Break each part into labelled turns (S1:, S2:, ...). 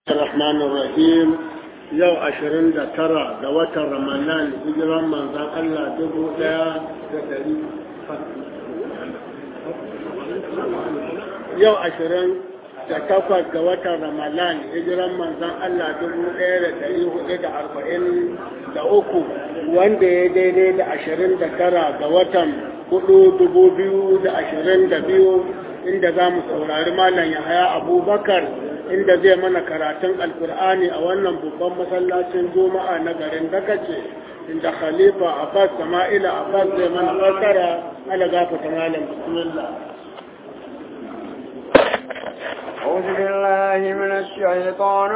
S1: الرحمن الرحيم yau ashirin da tara ga watan ramadan hijiran manzan Allah dubu daya da dari yau ashirin da takwas ga watan ramadan hijiran manzan Allah dubu daya da dari hudu da arba'in da uku wanda ya daidai da ashirin da tara ga watan hudu dubu biyu da ashirin da biyu inda za mu saurari malam yahaya abubakar inda zai mana karatun alkur'ani a wannan babban masallacin juma'a na garin dakace inda khalifa abbas sama'ila abbas zai mana fassara ala gafata malam bismillah
S2: أعوذ بالله من الشيطان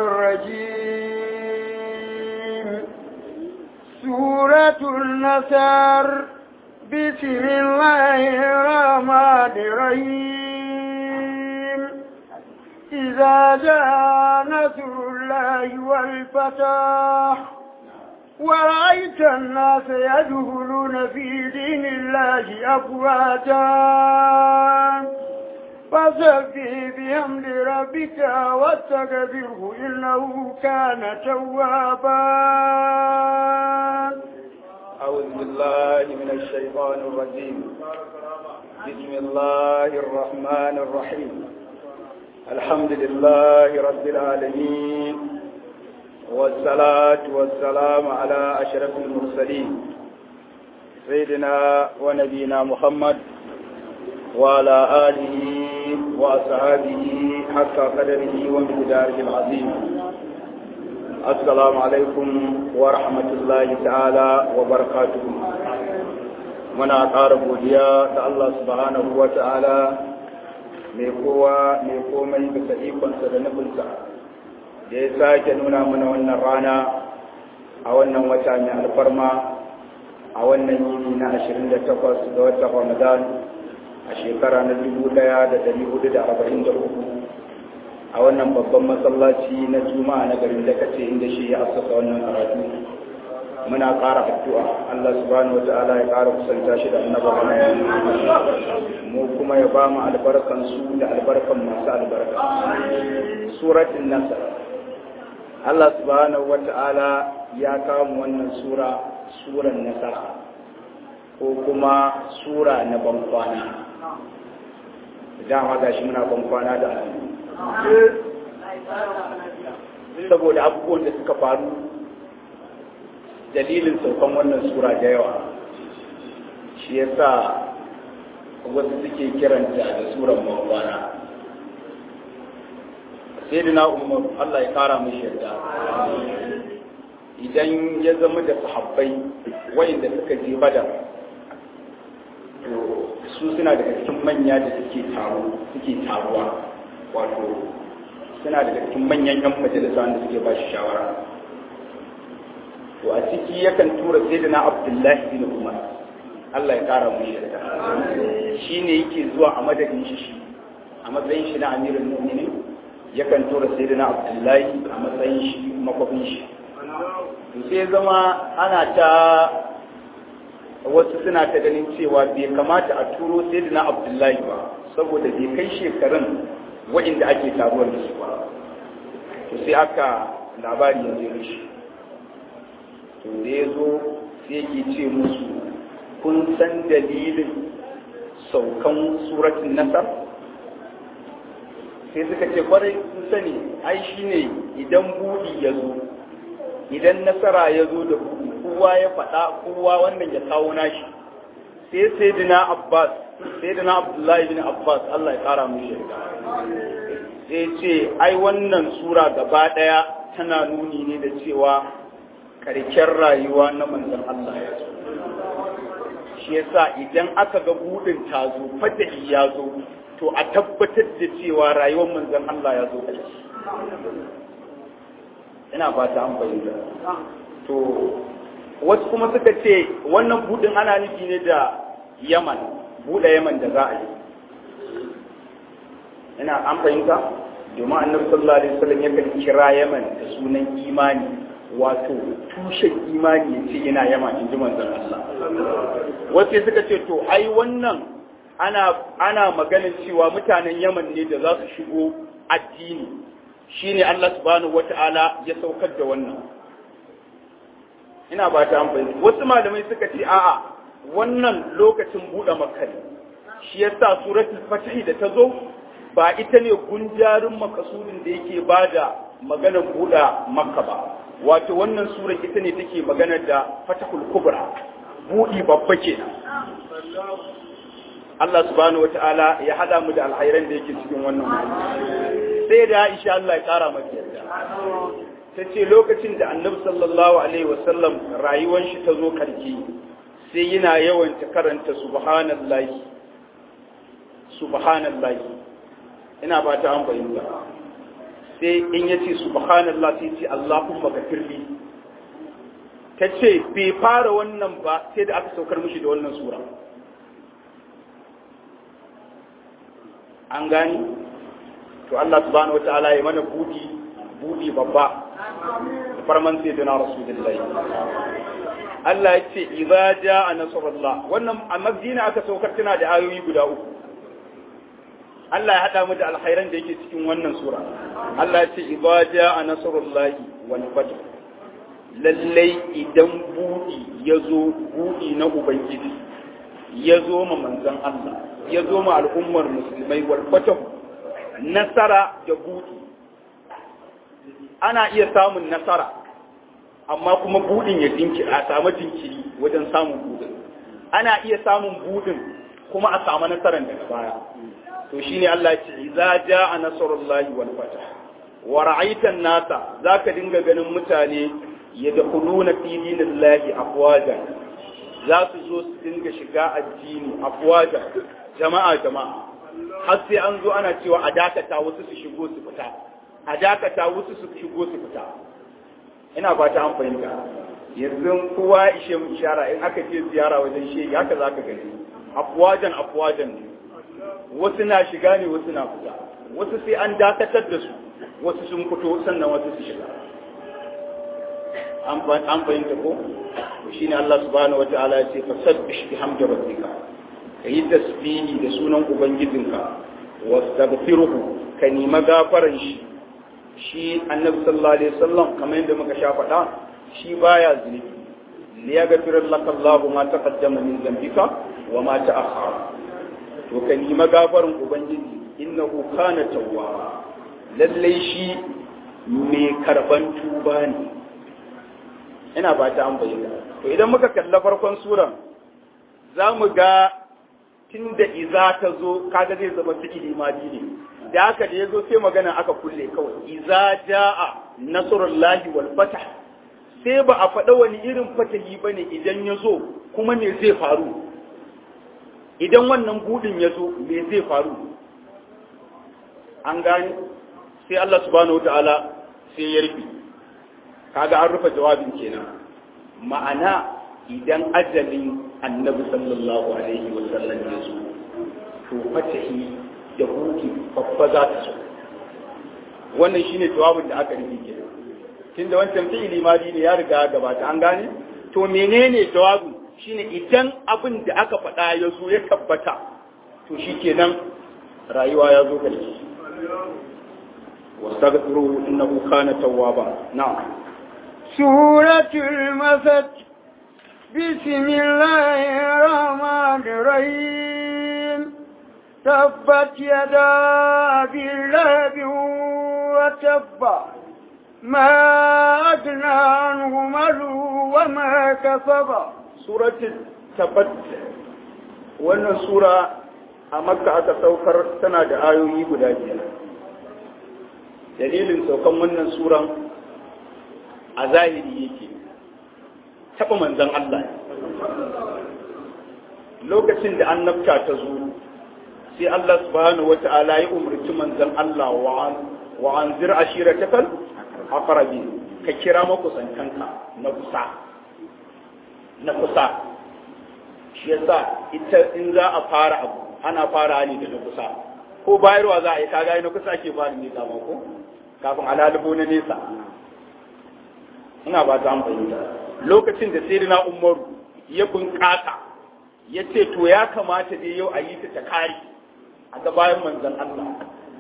S2: الرجيم سورة النصر بسم الله الرحمن الرحيم إذا جاء نصر الله والفتح ورأيت الناس يدخلون في دين الله أفواجا فسبح بحمد ربك واستغفره إنه كان توابا
S3: أعوذ بالله من الشيطان الرجيم بسم الله الرحمن الرحيم الحمد لله رب العالمين والصلاة والسلام على أشرف المرسلين سيدنا ونبينا محمد وعلى آله وأصحابه حق قدره ومقداره العظيم السلام عليكم ورحمة الله تعالى وبركاته muna ƙara godiya da Allah subhanahu wa ta'ala mai kowa mai komai bisa ikonsa da nufinsa da ya sake nuna mana wannan rana a wannan wata mai alfarma a wannan yini na 28 ga watan ramadan a shekara na 1443 a wannan babban masallaci na juma'a na garin da kace inda shi ya asasa wannan karatu muna ƙara addu'a Allah subhanahu wata'ala ya ƙara kusanta shi da annaba mu kuma ya ba mu albarkan su da albarkan masu albarka suratul nasr Allah subhanahu wata'ala ya kawo wannan sura suran nasara ko kuma sura na bankwana dama gashi muna bankwana da saboda abubuwan da suka faru dalilin saukan wannan sura da yawa shi ya sa wasu suke kiranta da suran mawabana sai da na umar Allah ya kara mashi yarda idan ya zama da sahabbai wayanda suka je badar to su suna daga cikin manya da suke taro suke taruwa wato suna daga cikin manyan yan majalisa wanda suke ba shi shawara to a ciki yakan tura sai da na abdullahi bin umar Allah ya kara mu yarda shi ne yake zuwa a madadin shi shi a matsayin shi na amirin mu'minin yakan tura sai da na abdullahi a matsayin shi makwabin shi to sai zama ana ta wasu suna ta ganin cewa bai kamata a turo sai da na abdullahi ba saboda bai kai shekarun wa'inda ake taruwar da su ba to sai aka labari ya zo shi to da ya zo sai ke ce musu kun san dalilin saukan suratun nasar sai suka ce kwarai kun sani ai shi ne idan buɗi ya zo idan nasara ya zo da buɗi kowa ya faɗa kowa wannan ya kawo nashi sai sai dina abbas sai dina abdullahi bin abbas allah ya ƙara mu shirka sai ce ai wannan sura gaba ɗaya tana nuni ne da cewa karken rayuwa na manzan Allah ya zo shi yasa idan aka ga budin ta zo fatahi ya zo to a tabbatar da cewa rayuwar manzan Allah ya zo ƙarshe ina fata an bayyana to wasu kuma suka ce wannan budin ana nufi ne da Yaman buɗe Yaman da za a yi ina an fahimta domin annabi sallallahu alaihi wasallam yakan kira Yaman da sunan imani wato tushen imani ya ce yana yama in ji manzon Allah wasu suka ce to ai wannan ana ana maganin cewa mutanen Yaman ne da za su shigo addini shine Allah subhanahu wata'ala ya saukar da wannan ina ba ta amfani wasu malamai suka ce a'a wannan lokacin buɗe makka ne shi yasa suratul fatih da ta zo ba ita ne gunjarin makasudin da yake bada maganar buɗe makka ba wato wannan surar ita ne take magana da fatahul kubra buɗi babba kenan Allah subhanahu wata'ala ya hada mu da alhairan da yake cikin wannan sai da Aisha Allah ya kara mata yarda ta ce lokacin da annabi sallallahu alaihi wasallam rayuwar shi ta zo karki sai yana yawan ta karanta subhanallahi subhanallahi ina ba ta an fahimta sai in ya ce subhanallah sai ce Allahumma gafirli ta ce bai fara wannan ba sai da aka saukar mishi da wannan sura an gani to Allah subhanahu wataala ya mana budi budi babba farman sai dana rasulullahi Allah ya ce idza jaa nasrullah wannan a madina aka saukar tana da ayoyi guda uku Allah ya hada mu da alkhairan da yake cikin wannan sura Allah ya ce idza jaa nasrullahi wal fath lallai idan budi yazo budi na ubangiji yazo ma manzon Allah yazo ma al'ummar musulmai wal fath nasara da budi ana iya samun nasara amma kuma budin ya dinkiri a samu jinkiri wajen samun budin ana iya samun budin kuma a samu nasarar daga baya to shine Allah ya ce idza jaa nasrullahi wal fath wa ra'aita an-nasa zaka dinga ganin mutane yadkhuluna fi dinillahi afwaja za su zo su dinga shiga addini afwaja jama'a jama'a har sai an zo ana cewa a dakata wasu su shigo su fita a dakata wasu su shigo su fita ina ba ta an fahimta yanzu kowa ishe mu ishara in aka je ziyara wajen shege haka zaka gani afwajan afwajan ne wasu na shiga ne wasu na fita wasu sai an dakatar da su wasu sun fito sannan wasu su shiga an fahimta ko shi ne Allah subhanahu wa ta'ala ya ce fasabbih bihamdi rabbika kayi tasbihi da sunan ubangijinka wastaghfiruhu ka nima gafaran shi shi annabi sallallahu alaihi wasallam kamar yadda muka sha faɗa shi baya zunubi liyaghfir laka Allahu ma taqaddama min dhanbika wa ma ta'akhkhara to ka nima gafarin ubangiji innahu kana tawwaba lalle shi mai karban tuba ne ina ba ta an bayyana to idan muka kalla farkon suran za mu ga tun da iza ta zo kaga zai zama fi'ili madi ne da haka da ya zo sai magana aka kulle kawai iza ja'a nasrullahi wal fatah sai ba a faɗa wani irin fatahi bane idan ya zo kuma me zai faru idan wannan budin ya zo me zai faru an gane sai Allah subhanahu wataala sai ya rufe kaga an rufe jawabin kenan ma'ana idan ajalin annabi sallallahu alaihi wa sallam ya zo to fatahi da huki babba za ta so wannan shine jawabin da aka rufe kenan tunda wancan fi'ili madi ne ya riga gabata an gane to menene jawabin shine idan abin da aka faɗa ya zo ya tabbata to shi kenan rayuwa ya zo gare shi wastaghfiru innahu kana tawwaba na'am
S2: suratul masad bismillahir rahmanir rahim tabbat yada billahi wa tabba ما أدنى عنه ماله وما كسب
S3: suratul tabbat wannan sura a makka aka saukar tana da ayoyi guda biyar dalilin saukan wannan suran a zahiri yake taɓa manzan Allah lokacin da annabta ta zo sai Allah subhanahu wata'ala ya umarci manzan Allah wa an zir ashiratakal aqrabi ka kira makusantanka na kusa na kusa shi yasa ita in za a fara abu ana fara ne da na kusa ko bayarwa za a yi kaga na kusa ake fara ne dama ko kafin alalibo na nesa ina ba ta fahimta lokacin da sai na umaru ya bunƙasa ya ce to ya kamata dai yau a yi ta ta kare a ga bayan manzon Allah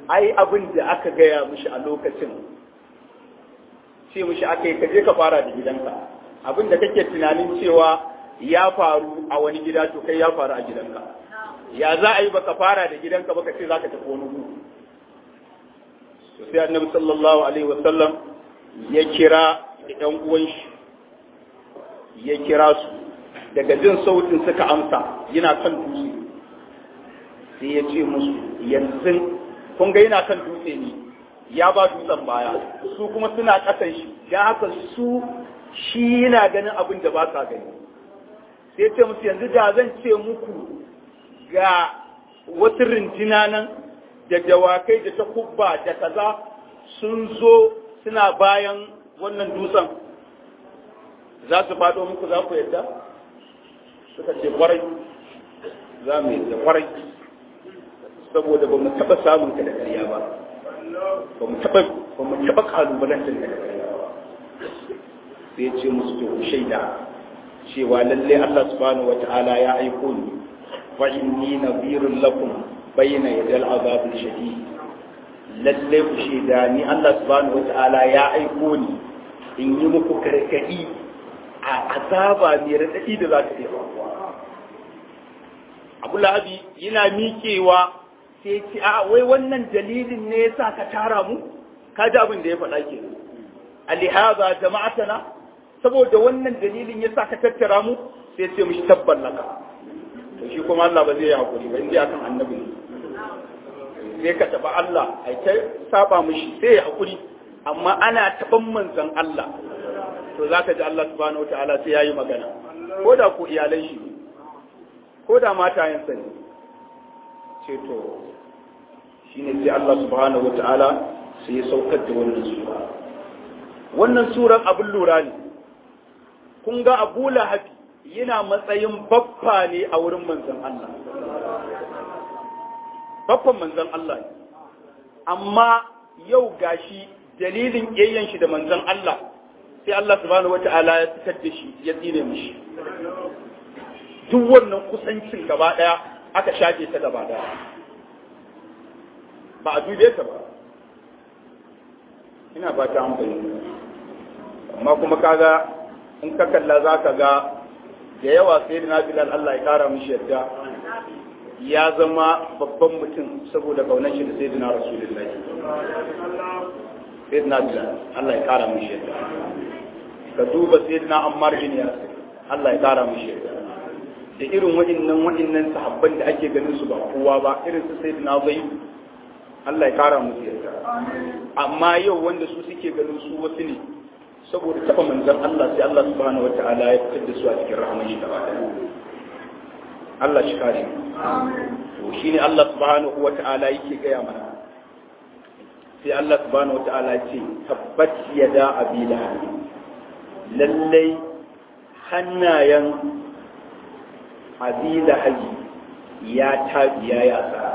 S3: ai abin da aka gaya mishi a lokacin ce mishi aka yi kaje ka fara da gidanka abin da kake tunanin cewa ya faru a wani gida to kai ya faru a gidanka ya za a yi baka fara da gidanka baka ce za ka tafi wani gudu to sai annabi sallallahu alaihi wasallam ya kira ɗan uwan shi ya kira su daga jin sautin suka amsa yana kan dutse sai ya ce musu yanzu kun ga yana kan dutse ne ya ba dutsen baya su kuma suna ƙasan shi don haka su shi yana ganin abin da ba sa gani sai ce musu yanzu da zan ce muku ga wasu rinjina nan da dawakai da takubba da kaza sun zo suna bayan wannan dutsen za su faɗo muku za ku yadda suka ce kwarai za mu yadda kwarai saboda ba mu taɓa samun ka da ƙarya ba ba mu taɓa ba mu taɓa ƙalubalantar ka da ƙarya ba sai ce musu to shaida cewa lalle Allah subhanahu wata'ala ya aiko ni fa inni nadhirun lakum bayna yadal azab shadid lalle ku shaida ni Allah subhanahu wata'ala ya aiko ni in yi muku gargadi a azaba mai radadi da za ta iya faruwa Abu Lahabi yana miƙewa sai ce a wai wannan dalilin ne yasa ka tara mu ka ji abin da ya faɗa ke alihaza jama'atana saboda wannan dalilin yasa ka tattara mu sai ce mishi tabban laka to shi kuma Allah ba zai yi hakuri ba inda akan annabi ne sai ka taba Allah ai ta saba mishi sai ya hakuri amma ana taban manzon Allah to zaka ji Allah subhanahu wataala sai yayi magana ko da ko iyalan shi ko da matayensa ne ce to shine sai Allah subhanahu wataala sai ya saukar da wannan sura wannan suran abin lura ne kun ga Abu Lahabi yana matsayin baffa ne a wurin manzon Allah baffan manzon Allah ne amma yau gashi dalilin ƙiyayyen shi da manzon Allah sai Allah subhanahu wata'ala ya fitar da shi ya tsine mishi duk wannan kusancin gaba daya aka shafe ta gaba daya ba a dube ta ba ina ba ta amfani amma kuma kaga in ka kalla za ka ga da yawa sai da bilal Allah ya kara mishi yadda ya zama babban mutum saboda kaunar shi da sai da rasulullahi sai da bilal Allah ya kara mishi yadda ka duba sai da ammar bin yasir Allah ya kara mishi yadda da irin waɗannan waɗannan sahabban da ake ganin su ba kowa ba irin su sai da zai Allah ya kara musu yadda amma yau wanda su suke ganin su wasu ne saboda taba manzan Allah sai Allah subhanahu wata'ala ya fitar da su a cikin rahman shi gaba ɗaya Allah shi kare to shine Allah subhanahu wata'ala yake gaya mana sai Allah subhanahu wata'ala ya ce tabbat yada abi lahab lallai hannayen abi lahab ya tabiya ya sa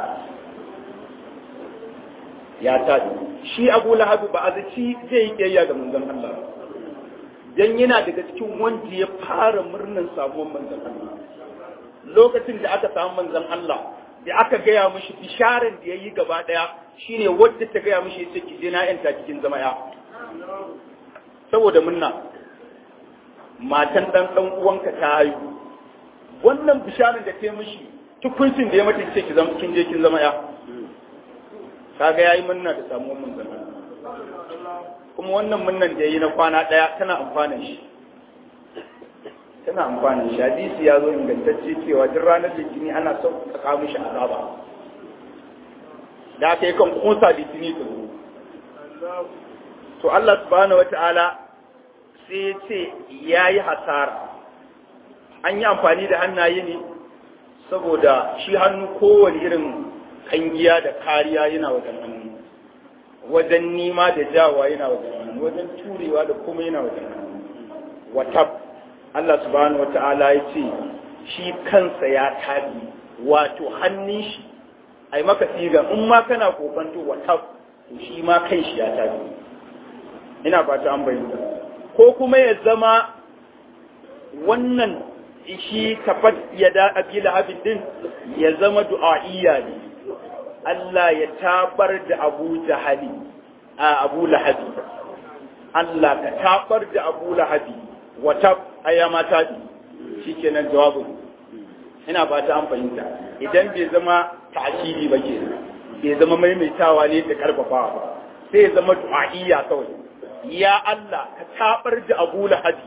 S3: ya tabi shi abu lahab ba a zaci zai yi kiyayya ga manzon Allah ba dan yana daga cikin wanda ya fara murnan samuwar manzon Allah lokacin da aka samu manzon Allah da aka gaya mishi bisharar da yayi gaba daya shine wadda ta gaya mishi yace ki je na yanta cikin zama ya saboda munna matan dan dan uwanka ta haihu wannan bisharar da ta yi mishi tukuncin da ya mata ce ki zama kin je kin zama ya kaga yayi munna da samuwar manzon Allah kuma wannan munnan da ya yi na kwana ɗaya tana amfanin shi tana amfanin shi hadisi ya zo ingantacce cewa duk ranar litini ana sauƙaƙa mishi azaba da aka yi kan kusa litini ta zo to Allah subhanahu wata'ala sai ya ce ya yi hasara an yi amfani da hannaye ne saboda shi hannu kowane irin kangiya da kariya yana wajen hannu wajen nima da jawa yana wajen hannu wajen turewa da kuma yana wajen hannu wata Allah subhanahu wata'ala ya ce shi kansa ya tabi wato hannun shi ai maka sigan in ma kana kofanto wata to shi ma kai shi ya tabi ina fata an bayyana ko kuma ya zama wannan shi kafat ya da abila abin din ya zama du'a'iyya ne Allah ya tabar da Abu Jahali a Abu Lahabi Allah ka tabar da Abu Lahabi wata ayyama tabi shikenan jawabin ina ba ta an fahimta idan bai zama ta'kidi ba ke bai zama maimaitawa ne da karfafawa ba sai ya zama du'a'iyya kawai ya Allah ka tabar da Abu Lahabi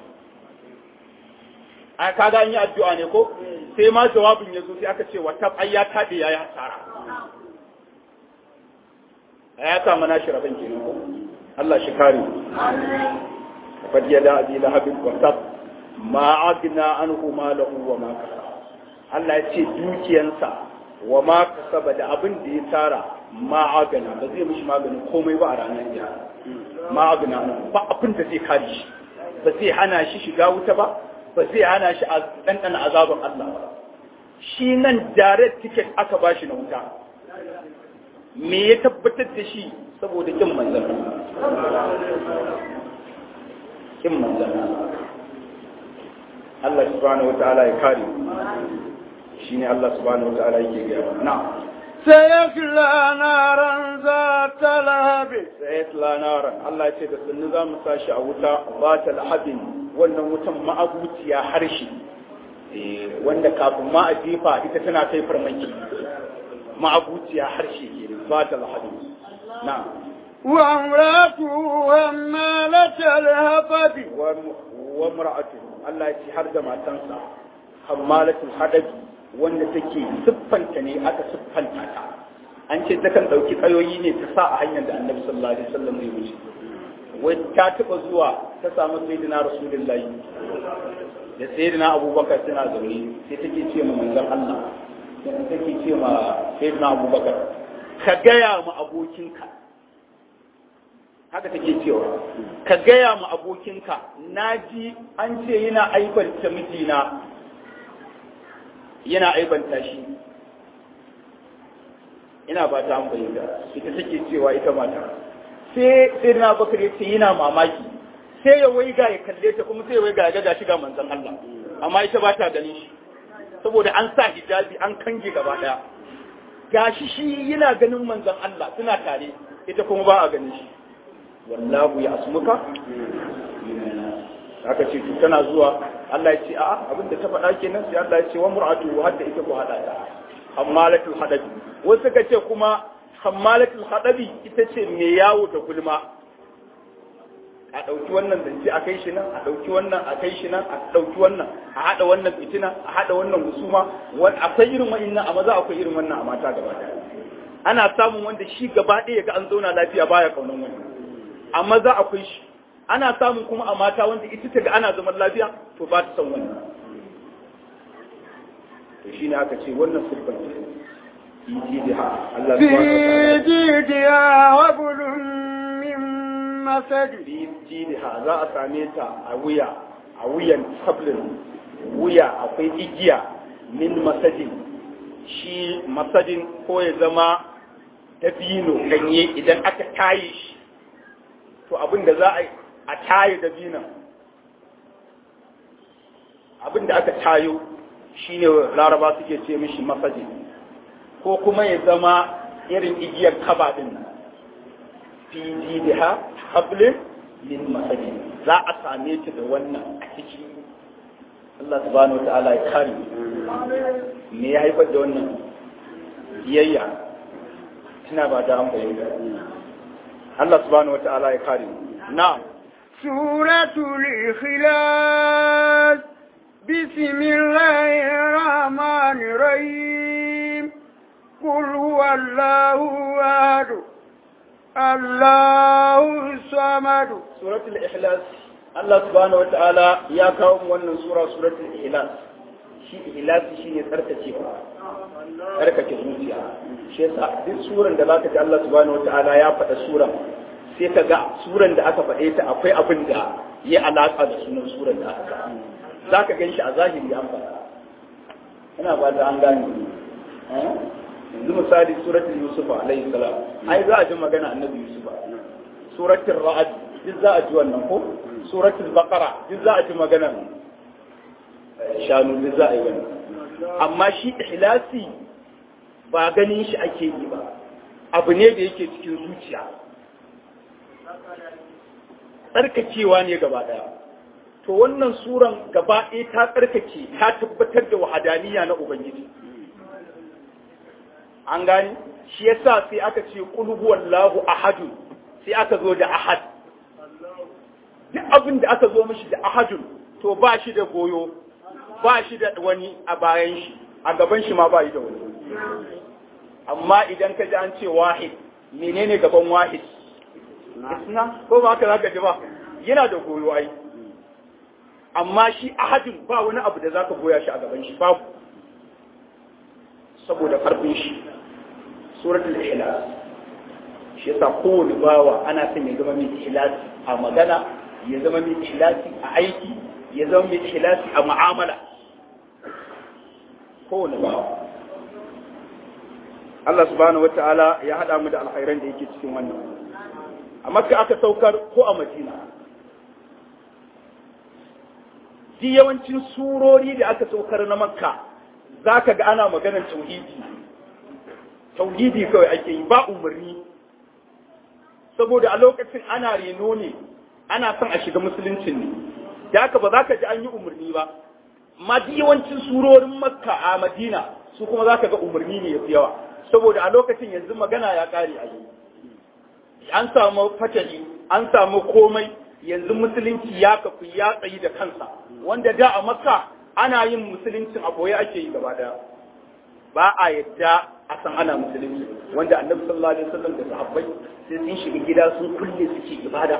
S3: a kaga an yi addu'a ne ko sai ma jawabin ya zo sai aka ce wata ayya tabe yayi hasara ya samu nashi rabin kenan ko Allah shi kare fad yada abi lahab wa tab ma agna anhu malahu wa ma kasaba Allah ya ce dukiyansa wa ma kasaba da abin da ya tara ma agana ba zai mishi maganin komai ba a ranar jiya ma agna anhu ba abin da zai kare shi ba zai hana shi shiga wuta ba ba zai hana shi a ɗanɗana azabin Allah ba shi nan direct ticket aka ba shi na wuta me ya tabbatar da shi saboda kin manzan kin manzan Allah subhanahu wa ta'ala ya kare shi ne Allah subhanahu wa ta'ala yake gaya na
S2: سيصلى نارا ذات لهب
S3: sayatla naran Allah ya ce da sunni za mu sashi a wuta ba ta lahabin wannan wutan ma'abuciya harshe wanda kafin ma a jefa ita tana kai farmaki ma'abuciya harshe ke ba ta lahabin na
S2: وامرأته همالة الهطب
S3: wa mar'atu Allah ya ce har da matansa hammalatul hadabi wanda take siffanta ne aka siffanta ta an ce takan dauki kayoyi ne ta sa a hanyar da Annabi sallallahu alaihi wasallam zai wuce wai ta taba zuwa ta samu sayyidina rasulullahi da sayyidina abubakar suna zaune sai take ce ma manzon Allah sai take ce ma sayyidina abubakar ka gaya ma abokinka haka take cewa ka gaya ma abokinka naji an ce yana aibanta mijina yana aibanta shi ina ba ta amfani da ita take cewa ita mata sai sai na bakar ya ce yana mamaki sai ya waiga ya kalle ta kuma sai ya waiga ya ga shi ga manzon Allah amma ita ba ta ganin shi saboda an sa hijabi an kange gaba daya gashi shi yana ganin manzon Allah suna tare ita kuma ba a ganin shi wallahu ya asmuka aka ce to tana zuwa Allah ya ce a'a abinda ta faɗa kenan sai Allah ya ce wa mur'atu hadda ita ko hada ta hammalatul hadabi wasu ka ce kuma hammalatul hadabi ita ce mai yawo da gulma a ɗauki wannan zance a kai shi nan a ɗauki wannan a kai shi nan a ɗauki wannan a haɗa wannan fitina a haɗa wannan husuma akwai irin wa'innan a maza akwai irin wannan a mata gaba ɗaya ana samun wanda shi gaba ɗaya ga an zauna lafiya baya kaunan wani a maza akwai shi ana samun kuma a mata wanda ita ta ga ana zaman lafiya to ba ta son wannan to shi ne aka ce wannan siffar ce jidiha Allah
S2: في
S3: subhanahu wa ta'ala
S2: جيدها وبل من مسد
S3: fi jidiha za a same ta a wuya a wuyan sablin wuya akwai igiya min masadin shi masadin ko ya zama dabino ganye idan aka taye shi to abin da za a yi a taye dabinon abin da aka tayo shine laraba suke ce mishi masadin ko kuma ya zama irin igiyar kaba din nan fi jidiha hablin min masadi za a same ta da wannan a ciki Allah subhanahu wataala ya kare me ya haifar da wannan biyayya tana ba da an fahimta Allah subhanahu wataala ya kare na'am
S2: سورة الإخلاص بسم الله الرحمن الرحيم قل هو الله أحد الله الصمد
S3: suratul ikhlas Allah subhanahu wataala ya kawo mu wannan sura suratul ikhlas shi ikhlas shine tsarkakewa tsarkake zuciya shi yasa duk suran da zaka ji Allah subhanahu wataala ya faɗa suran sai ka ga suran da aka faɗe ta akwai abin da ya alaka da sunan suran da aka zaka gan shi a zahiri an faɗa ina ba da an gane eh? yanzu misali suratul yusuf alayhi salam ai za a ji magana annabi yusuf suratul ra'd duk za a ji wannan ko suratul baqara duk za a ji magana shanu duk za a yi wannan amma shi ihlasi ba ganin shi ake yi ba abu ne da yake cikin zuciya tsarkakewa ne gaba ɗaya to wannan suran gaba ɗaya ta tsarkake ta tabbatar da wahadaniya na ubangiji an gani shi yasa sai aka ce qul huwallahu ahadun sai aka zo da ahad duk abin da aka zo mishi da ahadun to ba shi da goyo ba shi da wani a bayan shi a gaban shi ma ba shi da wani amma idan ka ji an ce wahid menene gaban wahid isna ko ba haka zaka ji ba yana da goyo ai amma shi ahadun ba wani abu da zaka goya shi a gaban shi babu saboda karfin shi suratul ikhlas shi yasa kowane bawa ana son ya zama mai ikhlasi a magana ya zama mai ikhlasi a aiki ya zama mai ikhlasi a mu'amala kowane bawa Allah subhanahu wata'ala ya haɗa mu da alkhairan da yake cikin wannan a makka aka saukar ko a madina di yawancin surori da aka saukar na makka za ka ga ana maganar tauhidi tauhidi kawai ake yi ba umarni saboda a lokacin ana reno ne ana son a shiga musuluncin ne da haka ba za ka ji an yi umarni ba amma di yawancin surorin makka a madina su kuma za ka ga umarni ne ya fi yawa saboda a lokacin yanzu magana ya kare a yi an samu fatali an samu komai yanzu musulunci ya kafi ya tsayi da kansa wanda da a makka ana yin musuluncin a boye ake yi gaba daya ba a yadda a san ana musulunci wanda annabi sallallahu alaihi wasallam da sahabbai sai sun shiga gida sun kulle suke ibada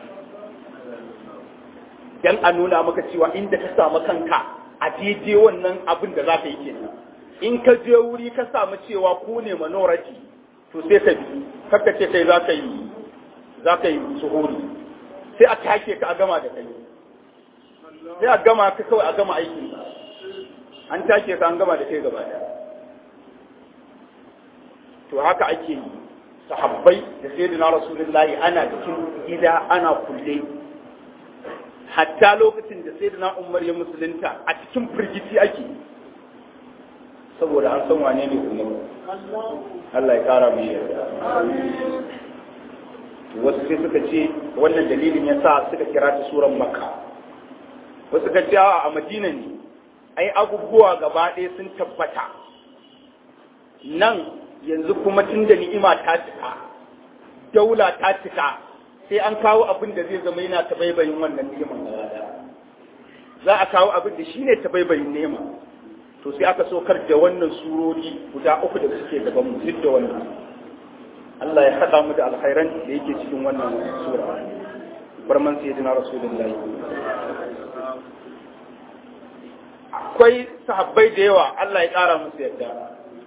S3: dan a nuna maka cewa inda ka samu kanka a daidai wannan abin da za ka yi kenan in ka je wuri ka samu cewa ku ne minority to sai ka bi kakka ce kai za ka yi za ka yi suhuri sai a take ka a gama da kai sai a gama ka kawai a gama aikin an take ka an gama da kai gaba daya to haka ake yi sahabbai da sayyidina rasulullahi ana cikin gida ana kulle hatta lokacin da sayyidina umar ya musulunta a cikin firgici ake saboda an san wane ne umar Allah ya kara mu yarda wasu sai suka ce wannan dalilin ya sa suka kira ta suran makka wasu suka ce a madina ne ai abubuwa gaba ɗaya sun tabbata nan yanzu kuma tun da ni'ima ta cika daula ta cika sai an kawo abin da zai zama yana tabaibayin wannan ni'iman za a kawo abin da shine tabaibayin nema to sai aka sokar da wannan surori guda uku da suke gaban mu duk da wannan Allah ya haɗa mu da alkhairan da yake cikin wannan sura barman sayyidina rasulullahi akwai sahabbai da yawa Allah ya ƙara musu yadda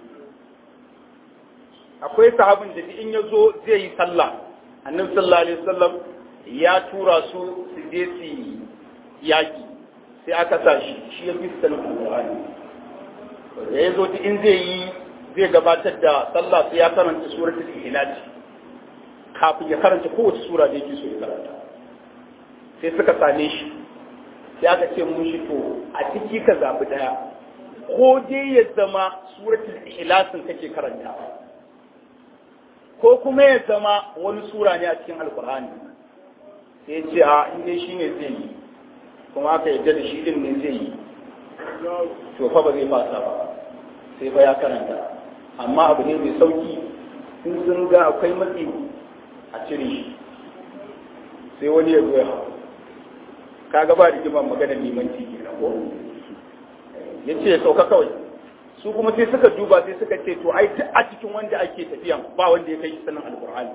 S3: akwai sahabin da in ya zo zai yi sallah annabi sallallahu alaihi wasallam ya tura su su je su yaki sai aka sa shi shi ya fi sanin alqur'ani da ya zo in zai yi zai gabatar da sallah sai ya karanta suratul ikhlas kafin ya karanta kowace sura da yake so ya karanta sai suka same shi sai aka ce mun shi to a ciki ka zabi daya ko dai ya zama suratul ikhlasin kake karantawa ko kuma ya zama wani sura ne a cikin alkur'ani sai ce a inda shi ne zai yi kuma aka yadda da shi din ne zai yi to fa ba zai fasa ba sai ba ya karanta amma abu ne mai sauki in sun ga akwai matsi a cire shi sai wani ya zo ya hau kaga ba rigima maganar neman tiki na ko ya ce ya sauka kawai su kuma sai suka duba sai suka ce to ai a cikin wanda ake tafiyan ba wanda ya kai shi sanin alkur'ani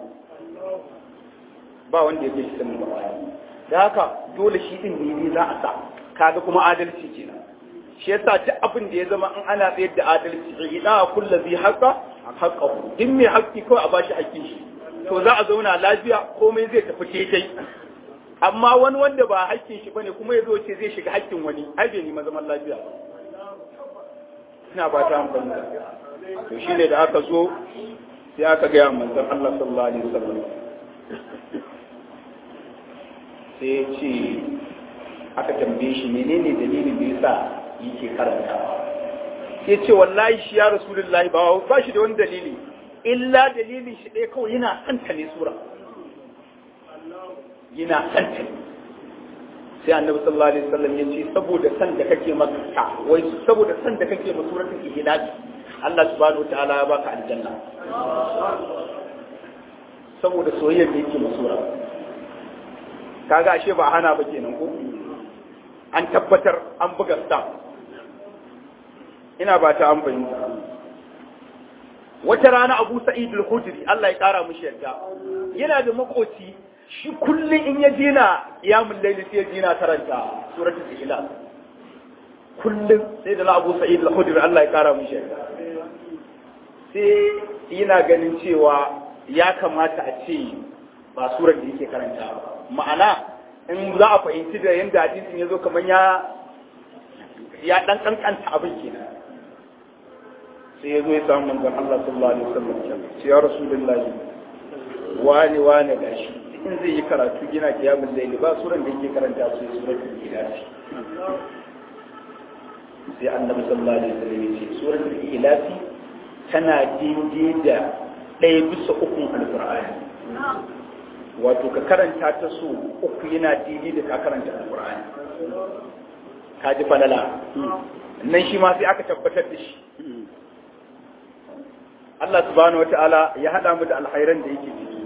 S3: ba wanda ya kai shi sanin alkur'ani da haka dole shi din ne za a sa kaga kuma adalci kenan shi yasa duk abin da ya zama in ana tsayar da adalci ida kullu zai haqa haqqahu din mai haƙƙi kawai a bashi haƙƙin shi to za a zauna lafiya komai zai tafi daidai amma wani wanda ba haƙƙin shi bane kuma ya zo ce zai shiga haƙƙin wani ai bai nima zaman lafiya ba ina ba ta amfani to shi ne da aka zo sai aka gaya manzon Allah sallallahu alaihi wasallam sai ya ce aka tambaye shi menene dalilin da yasa yake karanta sai ce wallahi shi ya rasulullahi ba ba shi da wani dalili illa dalilin shi ɗaya kawai yana santa ne sura yana santa ne sai annabi sallallahu alaihi wasallam ya ce saboda san da kake maka wai saboda san da kake ma suratul ikhlas Allah subhanahu wataala ya baka aljanna saboda soyayyar da yake ma sura kaga ashe ba hana ba kenan ko an tabbatar an buga stamp ina ba ta an fahimta wata rana Abu Sa'id al-Khudri Allah ya kara mishi yadda yana da makoci shi kullum in ya jina qiyamul layli sai ya jina karanta suratul ikhlas kullum sai da Abu Sa'id al-Khudri Allah ya kara mishi yadda sai yana ganin cewa ya kamata a ce ba surar da yake karanta ba ma'ana in za a fahimci da yadda hadisin ya zo kamar ya ya dan kankanta abin kenan sai ya zo ya samu manzon Allah sallallahu alaihi wasallam ce ya rasulullahi wani wani gashi in zai yi karatu gina kiyamul layli ba suran da yake karanta su suratul ikhlas sai annabi sallallahu alaihi wasallam ya ce suratul ikhlas tana daidai da ɗaya bisa ukun alqur'ani wato ka karanta ta so uku yana daidai da ka karanta alqur'ani ka ji falala nan shi ma sai aka tabbatar da shi Allah subhanahu wata'ala ya haɗa mu da alhairan da yake ciki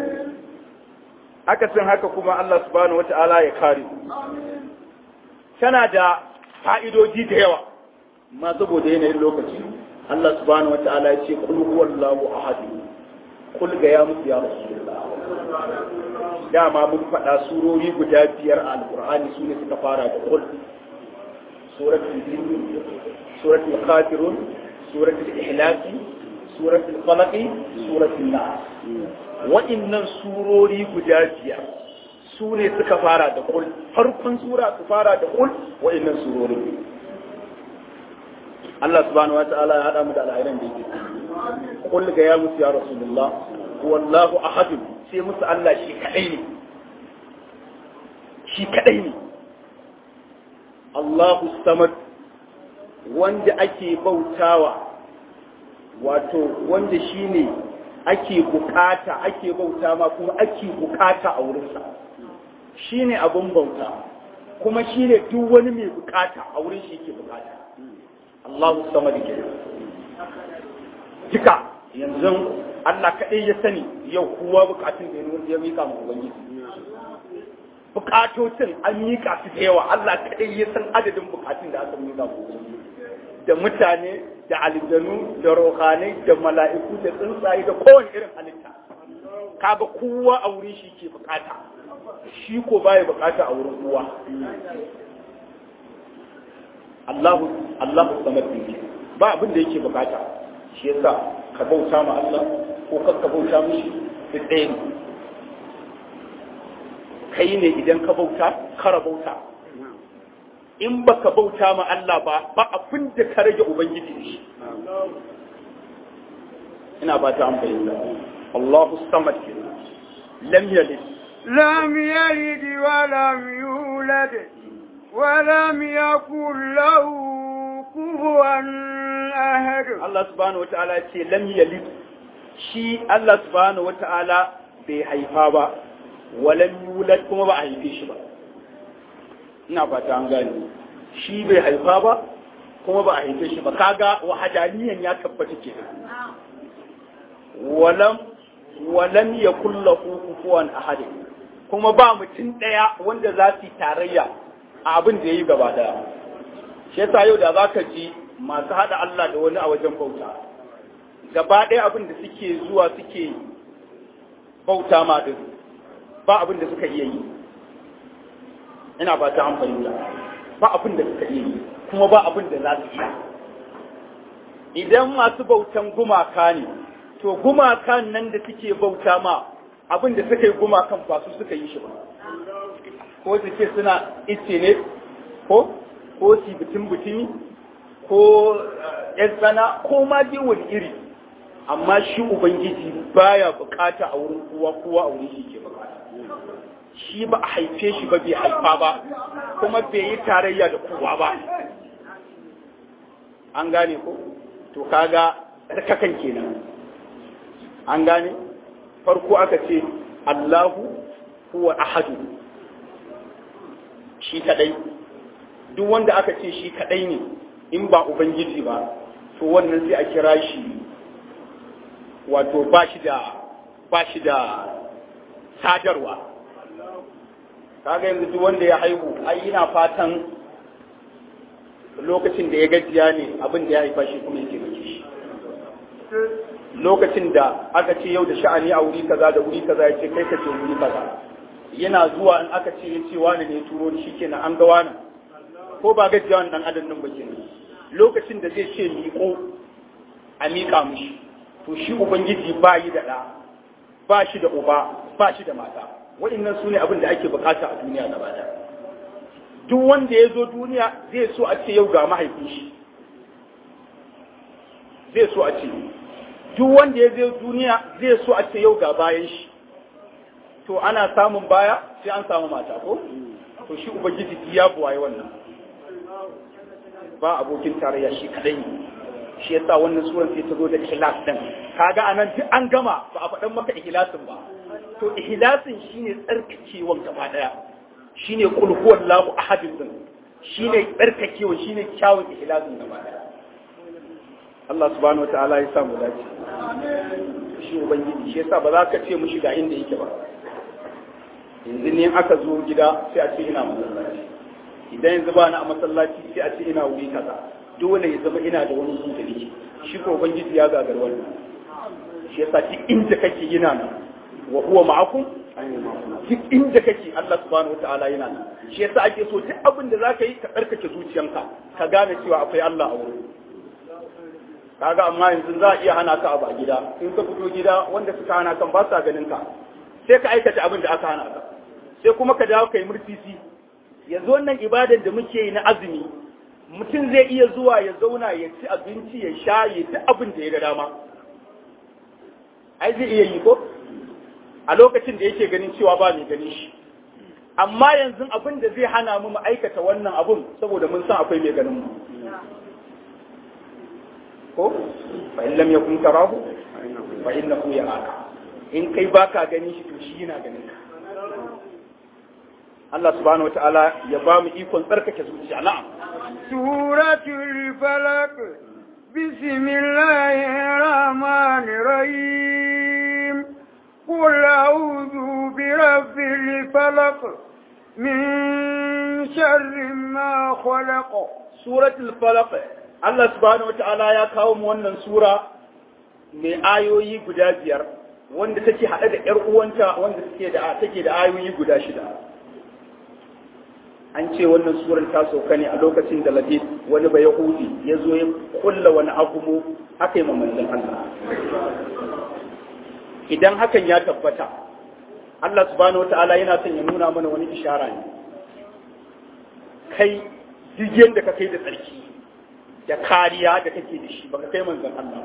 S3: akasin haka kuma Allah subhanahu wata'ala ya kare tana da fa'idoji da yawa ma saboda yanayin lokaci Allah subhanahu wata'ala ya ce kul huwallahu ahad kul ga ya musu ya rasulullah dama mun faɗa surori guda biyar a alqur'ani su ne suka fara da kul suratul jin suratul kafirun suratul ihlasi suratul falaqi suratul nas wa'annan surori guda biyar su ne suka fara da kul farkon sura su fara da kul wa'annan surori Allah subhanahu wa ta'ala ya hada mu da alhairan da yake kul ga ya musu ya rasulullah wallahu ahad sai musu Allah shi kadai ne shi kadai ne Allahu samad wanda ake bautawa wato wanda shi ne ake bukata ake bauta ma kuma ake bukata a wurinsa shi ne abin bauta kuma shi ne duk wani mai bukata a wurin shi ke bukata Allahu sama da ke duka yanzu Allah kaɗai ya sani yau kowa bukatun da ya mika ma Ubangiji bukatocin an mika su da yawa Allah kaɗai ya san adadin bukatun da aka mika ma Ubangiji da mutane da aljanu da rohanai da mala'iku da tsuntsaye da kowane irin halitta kaga kowa a wurin shi ke bukata shi ko baya bukata a wurin kowa Allahu Allahu samad ne ba abin da yake bukata shi yasa ka bauta ma Allah ko kar ka bauta mishi duk ɗaya ne kai ne idan ka bauta kara bauta in baka bauta ma Allah ba ba abin da ka rage ubangiji da shi ina ba ta amfani da Allahu samad ke lam yalid
S2: lam yalid wa lam yulad wa lam yakul lahu kufuwan ahad
S3: Allah subhanahu wataala ce lam yalid shi Allah subhanahu wataala bai haifa ba wa lam yulad kuma ba a haife shi ba ina fata an gane shi bai haifa ba kuma ba a haife shi ba kaga wahadaniyan ya tabbata ke walam walam yakul lahu kufuwan ahad kuma ba mutum daya wanda za su yi tarayya a abin da yayi gaba daya shi yasa yau da zaka ji masu hada Allah da wani a wajen bauta gaba daya abin da suke zuwa suke bauta ma din ba abin da suka iya yi ina ba ta amfani da ba abin da suka iya yi kuma ba abin da za su iya idan masu bautan gumaka ne to gumakan nan da suke bauta ma abin da suka yi gumakan ba su suka yi shi ba ko su ce suna ice ne ko ko su bitin bitini ko yan tsana ko ma dai wani iri amma shi ubangiji baya bukata a wurin kowa kowa a wurin shi ke bukata shi ba a haife shi ba bai haifa ba kuma bai yi tarayya da kowa ba an gane ko to kaga tsarkakan kenan an gane farko aka ce Allahu huwa ahadu shi kadai duk wanda aka ce shi kadai ne in ba ubangiji ba to wannan sai a kira shi wato ba shi da ba shi da sadarwa kaga yanzu duk wanda ya haihu ai yana fatan lokacin da ya gajiya ne abin da ya haifa shi kuma ya taimake shi lokacin da aka ce yau da sha'ani a wuri kaza da wuri kaza ya ce kai ka ce wuri kaza yana zuwa in aka ce ya ce wani ne turo shi kenan an ga wani ko ba gajiya wani dan adam nan ba kenan lokacin da zai ce miƙo a miƙa mushi to shi ubangiji ba yi da ɗa ba shi da uba ba shi da mata waɗannan su ne abin da ake bukata a duniya gaba ɗaya duk wanda ya zo duniya zai so a ce yau ga mahaifin shi zai so a ce duk wanda ya zo duniya zai so a ce yau ga bayan shi to ana samun baya sai an samu mata ko to shi ubangiji ya buwaye wannan ba abokin tarayya shi kadai ne shi yasa wannan suran sai ta zo da ikhlas din kaga anan duk an gama ba a faɗan maka ikhlasin ba to ikhlasin shine tsarkakewan gaba daya shine qul huwallahu ahadin din shine tsarkakewa shine kyawun ikhlasin gaba daya Allah subhanahu wataala ya samu dace shi ubangiji shi yasa ba za ka ce mushi ga inda yake ba yanzu ne aka zo gida sai a ce ina masallaci idan yanzu ba na a masallaci sai a ce ina wuri kaza dole ya zama ina da wani zuwa da shi ko ubangiji ya gagar wannan shi yasa duk inda kake yana nan wa huwa ma'akum duk inda kake Allah subhanahu wataala yana nan shi yasa ake so duk abin da zaka yi ka tsarkake zuciyanka ka gane cewa akwai Allah a wurin kaga amma yanzu za a iya hana ka abu a gida in ka fito gida wanda suka hana kan ba sa ganin ka sai ka aikata abin da aka hana ka sai kuma ka dawo kai murtisi yanzu wannan ibadan da muke yi na azumi mutum zai iya zuwa ya zauna ya ci abinci ya sha ya duk abin da ya ga dama ai zai iya yi ko a lokacin da yake ganin cewa ba mai ganin shi amma yanzu abin da zai hana mu mu aikata wannan abun saboda mun san akwai mai ganin mu ko fa in lam yakun tarahu fa innahu yaraka in kai baka gani shi to shi yana ganin ka Allah subhanahu wataala ya ba mu ikon tsarkake zuciya na'am
S2: suratul falaq bismillahir rahmanir rahim qul a'udhu bi rabbil falaq min sharri ma khalaq
S3: suratul falaq Allah subhanahu wataala ya kawo mu wannan sura mai ayoyi guda biyar wanda take haɗe da ƴar uwanta wanda take da take da ayoyi guda shida an ce wannan surar ta sauka ne a lokacin da Latif wani ba Yahudi ya zo ya kulla wani agumu aka yi manzon Allah idan hakan ya tabbata Allah subhanahu wataala yana son ya nuna mana wani ishara ne kai duk da ka kai da tsarki da kariya da kake da shi baka kai manzon Allah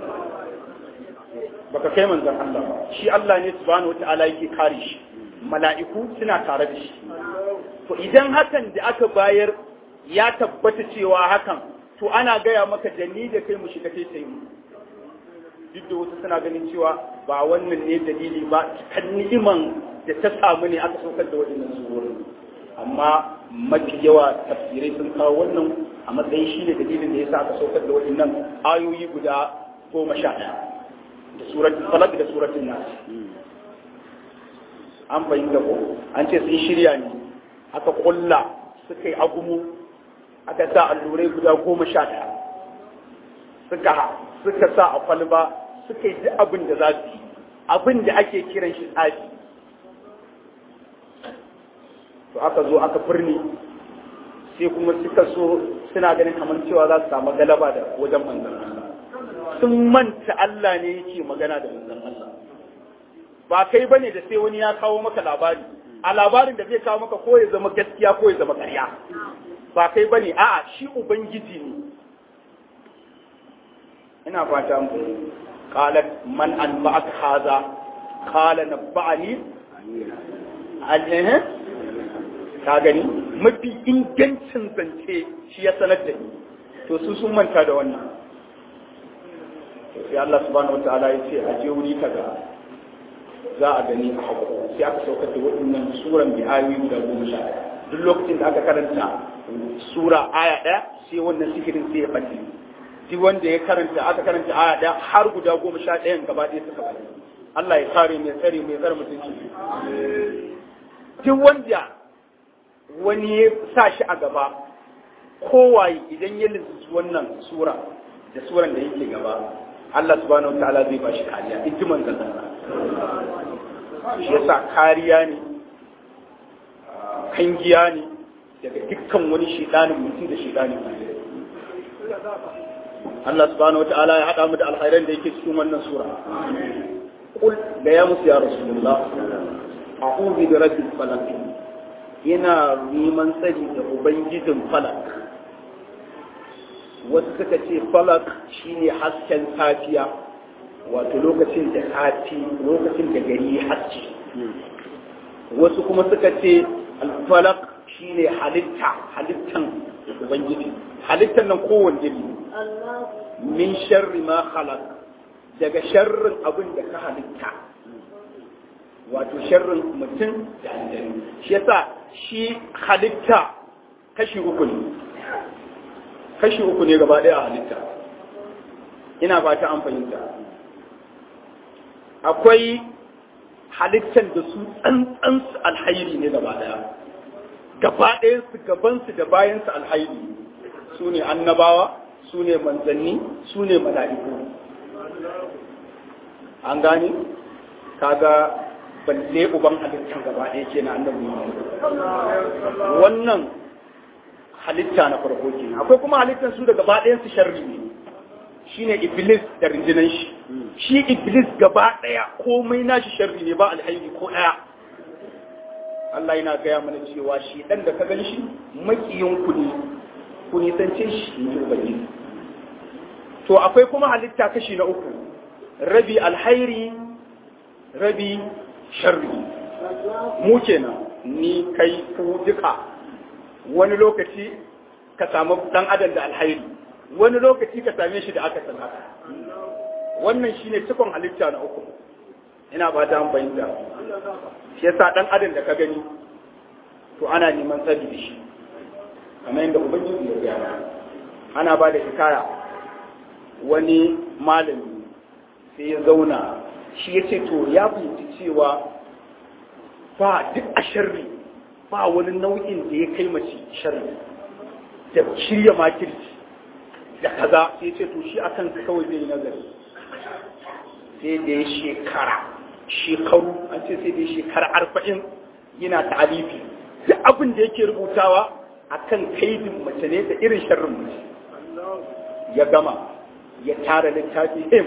S3: baka kai manzon Allah ba shi Allah ne subhanahu wataala yake kare shi mala'iku suna tare da shi to idan hakan da aka bayar ya tabbata cewa hakan to ana gaya maka da ni da kai mu shiga kai sai mu duk da wasu suna ganin cewa ba wannan ne dalili ba kan ni'iman da ta samu ne aka saukar da waɗannan surorin amma mafi yawa tafsirai sun kawo wannan a matsayin shi ne dalilin da ya sa aka saukar da waɗannan ayoyi guda goma sha ɗaya da suratul falaq da suratul nas an fahimta ko an ce sun shirya ne aka kulla suka yi agumu aka sa allurai guda goma sha ɗaya suka suka sa a kwalba suka yi duk abin da za su yi abin da ake kiran shi tsafi to aka zo aka firni sai kuma suka so suna ganin kamar cewa za su samu galaba da wajen manzon Allah sun manta Allah ne yake magana da manzon Allah ba kai bane da sai wani ya kawo maka labari a labarin da zai kawo maka ko ya zama gaskiya ko ya zama ƙarya ba kai bane a'a shi ubangiji ne ina fata mu qalat man anba'aka hadha qala nabba'ani alhe ka gani mafi ingancin zance shi ya sanar da ni to su sun manta da wannan sai Allah subhanahu wataala ya ce a je wuri kaza za a gani a hako sai aka saukar da waɗannan suran bi ayoyi guda goma sha ɗaya duk lokacin da aka karanta sura aya ɗaya sai wannan sihirin sai ya ɓace duk wanda ya karanta aka karanta aya ɗaya har guda goma sha ɗayan gaba ɗaya suka ɓace Allah ya kare mai tsare mai tsare mutunci duk wanda wani ya sa shi a gaba kowaye idan ya lissu wannan sura da suran da yake gaba Allah subhanahu wataala zai ba shi kariya in ji manzon Allah shi yasa kariya ne kangiya ne daga dukkan wani shidanin mutum da shidanin Allah subhanahu wataala ya haɗa mu da alkhairan da yake cikin wannan sura kul da ya musu ya rasulullah a'udhu bi rabbil falaq ina neman tsari da ubangijin falak wasu suka ce falak shine hasken safiya wato lokacin da safi lokacin da gari ya haske wasu kuma suka ce alfalak shine halitta halittan ubangiji halittan nan kowanne ne min sharri ma khalaq daga sharrin abin da ka halitta wato sharrin mutum da aljanu shi yasa shi halitta kashi uku ne kashi uku ne gaba ɗaya a halitta ina ba ta an fahimta akwai halittar da su tsantsansu alhairi ne gaba ɗaya gaba ɗayansu gabansu da bayansu alhairi su ne annabawa su ne manzanni su ne mala'iku an gane kaga balle uban halittar gaba ɗaya ke na annabi wannan halitta na farko ke akwai kuma halittar su da gaba ɗayan su sharri ne shine iblis da rinjinan shi shi iblis gaba ɗaya komai nashi sharri ne ba alhairi ko ɗaya Allah yana gaya mana cewa shi ɗan da ka gan shi makiyin ku ne ku nisance shi in ji ubangiji to akwai kuma halitta kashi na uku rabi alhairi rabi sharri mu kenan ni kai ku duka wani lokaci ka samu dan adam da alhairi wani lokaci ka same shi da aka san haka wannan shine cikon halitta na uku ina ba ta bayyana shi yasa dan adam da ka gani to ana neman tsari da shi kamar yadda ubangiji ya gaya ana ba da hikaya wani malami sai ya zauna shi ya ce to ya fahimci cewa ba duk a sharri ba wani nau'in da ya kai mace sharri da shirya makirci da kaza sai ya ce to shi akan kawai zai yi nazari sai da ya shekara shekaru an ce sai da ya shekara arba'in yana ta'alifi duk abin da yake rubutawa akan kaidin mace ne da irin sharrin mace ya gama ya tara littafi him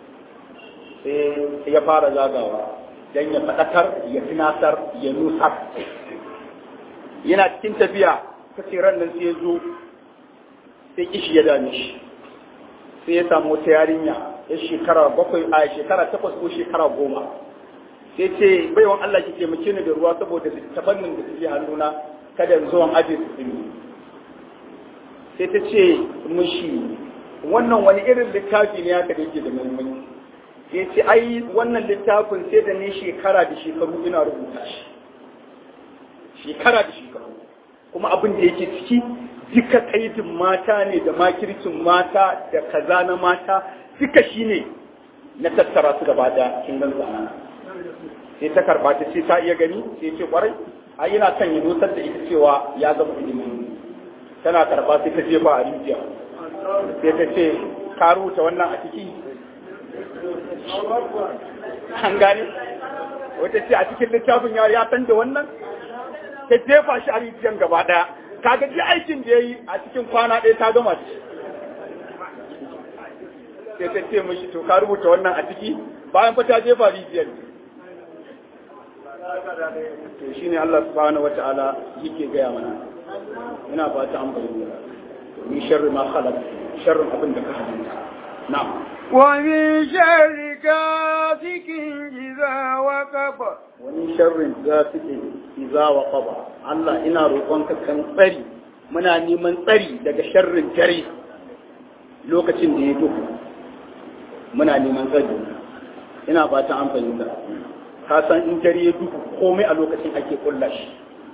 S3: sai ya fara zagawa don ya faɗakar ya tunasar ya nusar yana cikin tafiya kace ran nan sai ya zo sai kishi ya dame shi sai ya samu wata yarinya ya shekara bakwai a shekara takwas ko shekara goma sai ce baiwan Allah ki taimake ni da ruwa saboda littafannin da suke hannuna kada in zo an aje su tsimi sai ta ce mushi wannan wani irin littafi ne haka da yake da muhimmanci ya ce ai wannan littafin sai da ne shekara da shekaru ina rubuta shi shekara da shekaru kuma abin da yake ciki duka kaidin mata ne da makircin mata da kaza na mata duka shi ne na tattara su gaba da kin gan sai ta karba ta ce ta iya gani sai ce kwarai ai yana son ya nusar da ita cewa ya gama ilimi tana karba sai ta jefa a rijiya sai ta ce ka rubuta wannan a ciki an gane wata ce a cikin littafin ya ya san da wannan ta jefa shi a rijiyan gaba daya kaga ji aikin da ya yi a cikin kwana ɗaya ta gama shi sai ta ce mishi to ka rubuta wannan a ciki bayan fa ta jefa rijiyar to shine Allah subhanahu wata'ala yake gaya mana ina fata an bayyana ni sharri ma khalaq sharrin abin da ka halitta na'am
S2: ومن شر غاسق إذا وقب
S3: wani sharrin gafike iza wa qaba Allah ina roƙonka kan tsari muna neman tsari daga sharrin dare lokacin da ya duhu muna neman tsari ina fatan an fahimta ka san in dare ya duhu komai a lokacin ake kulla shi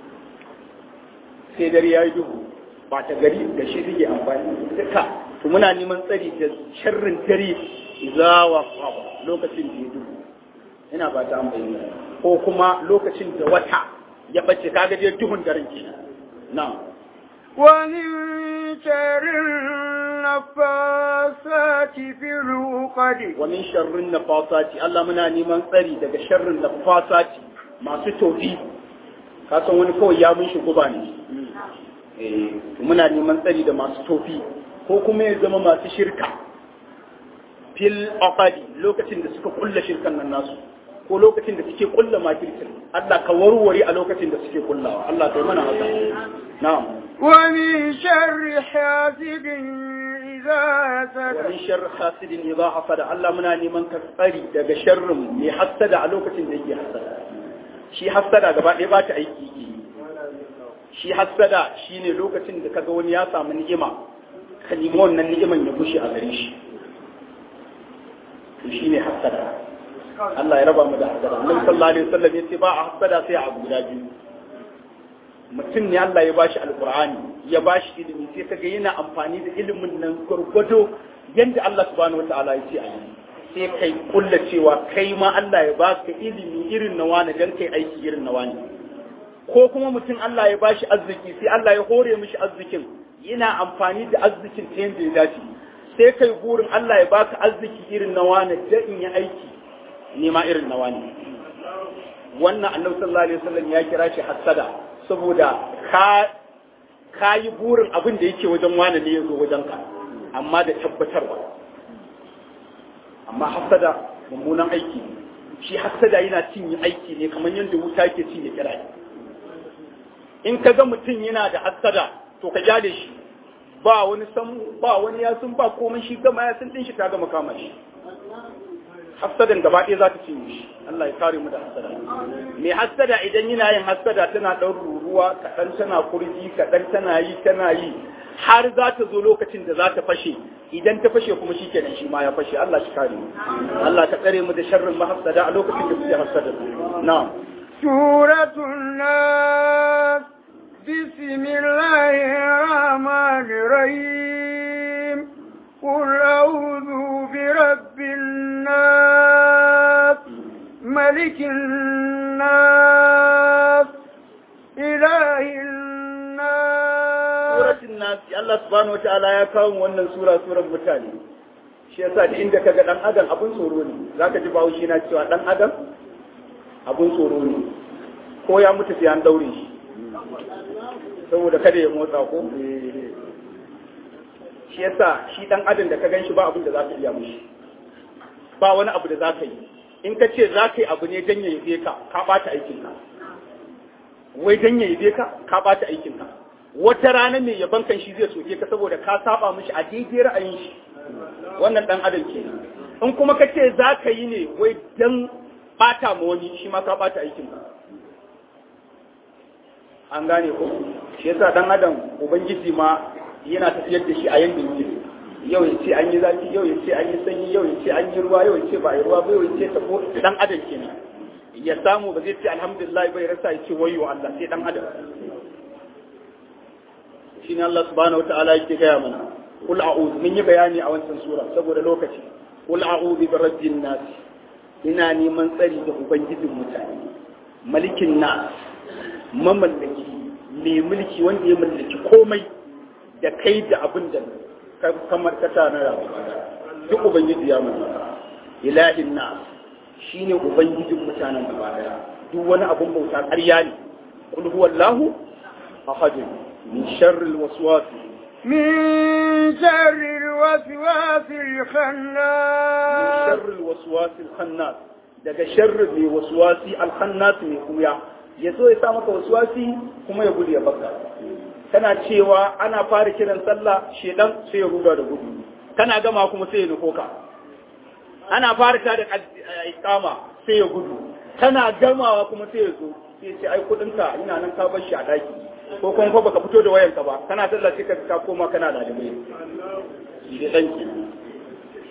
S3: sai dare ya yi duhu ba ta gari da shi suke amfani duka to muna neman tsari da sharrin dare zawa lokacin da ya duhu ina fata an bayyana ko kuma lokacin da wata ya bace kaga dai duhun daren kenan na'am
S2: ومن شر النفاثات في العقد
S3: ومن شر النفاثات الله muna neman tsari daga sharrin nafasati masu tofi ka san wani kawai ya mun shi guba ne eh muna neman tsari da masu tofi ko kuma ya zama masu shirka fil aqadi lokacin da suka kulla shirkan nan nasu ko lokacin da suke kulla makircin Allah ka warware a lokacin da suke kullawa Allah kai mana haka na'am
S2: ومن شر حاسد إذا حسد
S3: ومن شر حاسد إذا حسد الله muna neman ka tsari daga sharrin mai hasada a lokacin da yake hasada shi hasada gaba ɗaya ba ta aiki shi hasada shine lokacin da kaga wani ya samu ni'ima ka nemi wannan ni'iman ya bushe a gare shi to shine hasada Allah ya raba mu da hasada Annabi sallallahu alaihi wasallam yace ba a hasada sai a guda biyu mutum ne Allah ya bashi alkur'ani ya bashi ilimi sai kaga yana amfani da ilimin nan gwargwado yadda Allah subhanahu wataala ya ce a yi sai kai kulla cewa kai ma Allah ya baka ilimi irin na wani dan kai aiki irin na wani ko kuma mutum Allah ya bashi arziki sai Allah ya hore mishi arzikin yana amfani da arzikin ta yadda ya dace sai kai burin Allah ya baka arziki irin na wani da in yi aiki nema irin na wani wannan annabi sallallahu alaihi wasallam ya kira shi hasada saboda ka ka yi burin abin da yake wajen wani ne ya zo wajen ka amma da tabbatarwa amma hasada mummunan aiki shi hasada yana cinye aiki ne kamar yadda wuta ke cinye kira in ka ga mutum yana da hasada to ka jade shi ba wani san ba wani ya sun ba komai shi gama ya sun din shi ta gama kama shi hasadan gaba ɗaya za ta cinye shi Allah ya kare mu da hasada mai hasada idan yana yin hasada tana ɗan ruruwa kaɗan tana kurji kaɗan tana yi tana yi har za ta zo lokacin da za ta fashe idan ta fashe kuma shi kenan shi ma ya fashe Allah shi kare mu Allah ka tsare mu da sharrin mahasada a lokacin da suke hasada na'am
S2: suratul nas bismillahir rahmanir rahim قل أعوذ برب الناس ملك الناس إله الناس
S3: سورة الناس الله سبحانه وتعالى ya kawo wannan sura suran mutane shi yasa da inda kaga dan adam abun tsoro ne zaka ji bawo shi na cewa dan adam abun tsoro ne ko ya mutu sai an daure shi saboda kada ya motsa ko shi yasa shi dan adam da ka gan shi ba abin da za ka iya mushi ba wani abu da za ka yi in ka ce za ka yi abu ne dan ya yabe ka ka bata aikin ka wai dan ya yabe ka ka bata aikin ka wata rana mai yaban kan shi zai soke ka saboda ka saba mishi a daidai ra'ayin shi wannan dan adam kenan in kuma ka ce za ka yi ne wai dan bata ma wani shi ma ka bata aikin ka an gane ko shi yasa dan adam ubangiji ma yana tafiyar da shi a yanda yake yau ya ce an yi zafi yau ya ce an yi sanyi yau ya ce an yi ruwa yau ya ce ba a yi ruwa ba yau ya ce tafo dan adam kenan ya samu ba zai ce alhamdulillah bai rasa ya ce wayo Allah sai dan adam shine Allah subhanahu wataala yake gaya mana kul a'udhu mun yi bayani a wancan sura saboda lokaci kul a'udhu bi rabbin nas ina neman tsari da ubangijin mutane malikin nas mamallaki mai mulki wanda ya mallaki komai da kai da abin da kamar ka tana rayuwa duk ubangiji ya mallaka ilahin nas shine ubangijin mutanen gaba daya duk wani abun bauta ƙarya ne kul huwallahu ahad min sharri alwaswas
S2: من شر الوسواس الخناس
S3: sharri alwaswas alkhannas daga sharri mai waswasi alkhannas mai kuya ya zo ya sa maka waswasi kuma ya gudu ya baka kana cewa ana fara kiran sallah shedan sai ya ruga da gudu kana gama kuma sai ya nufo ka ana fara ta da ikama sai ya gudu kana gamawa kuma sai ya zo sai ya ce ai kudin ka ina nan ka bar shi a daki ko kuma fa baka fito da wayanka ba kana sallah sai ka ka koma kana da dame shedan ki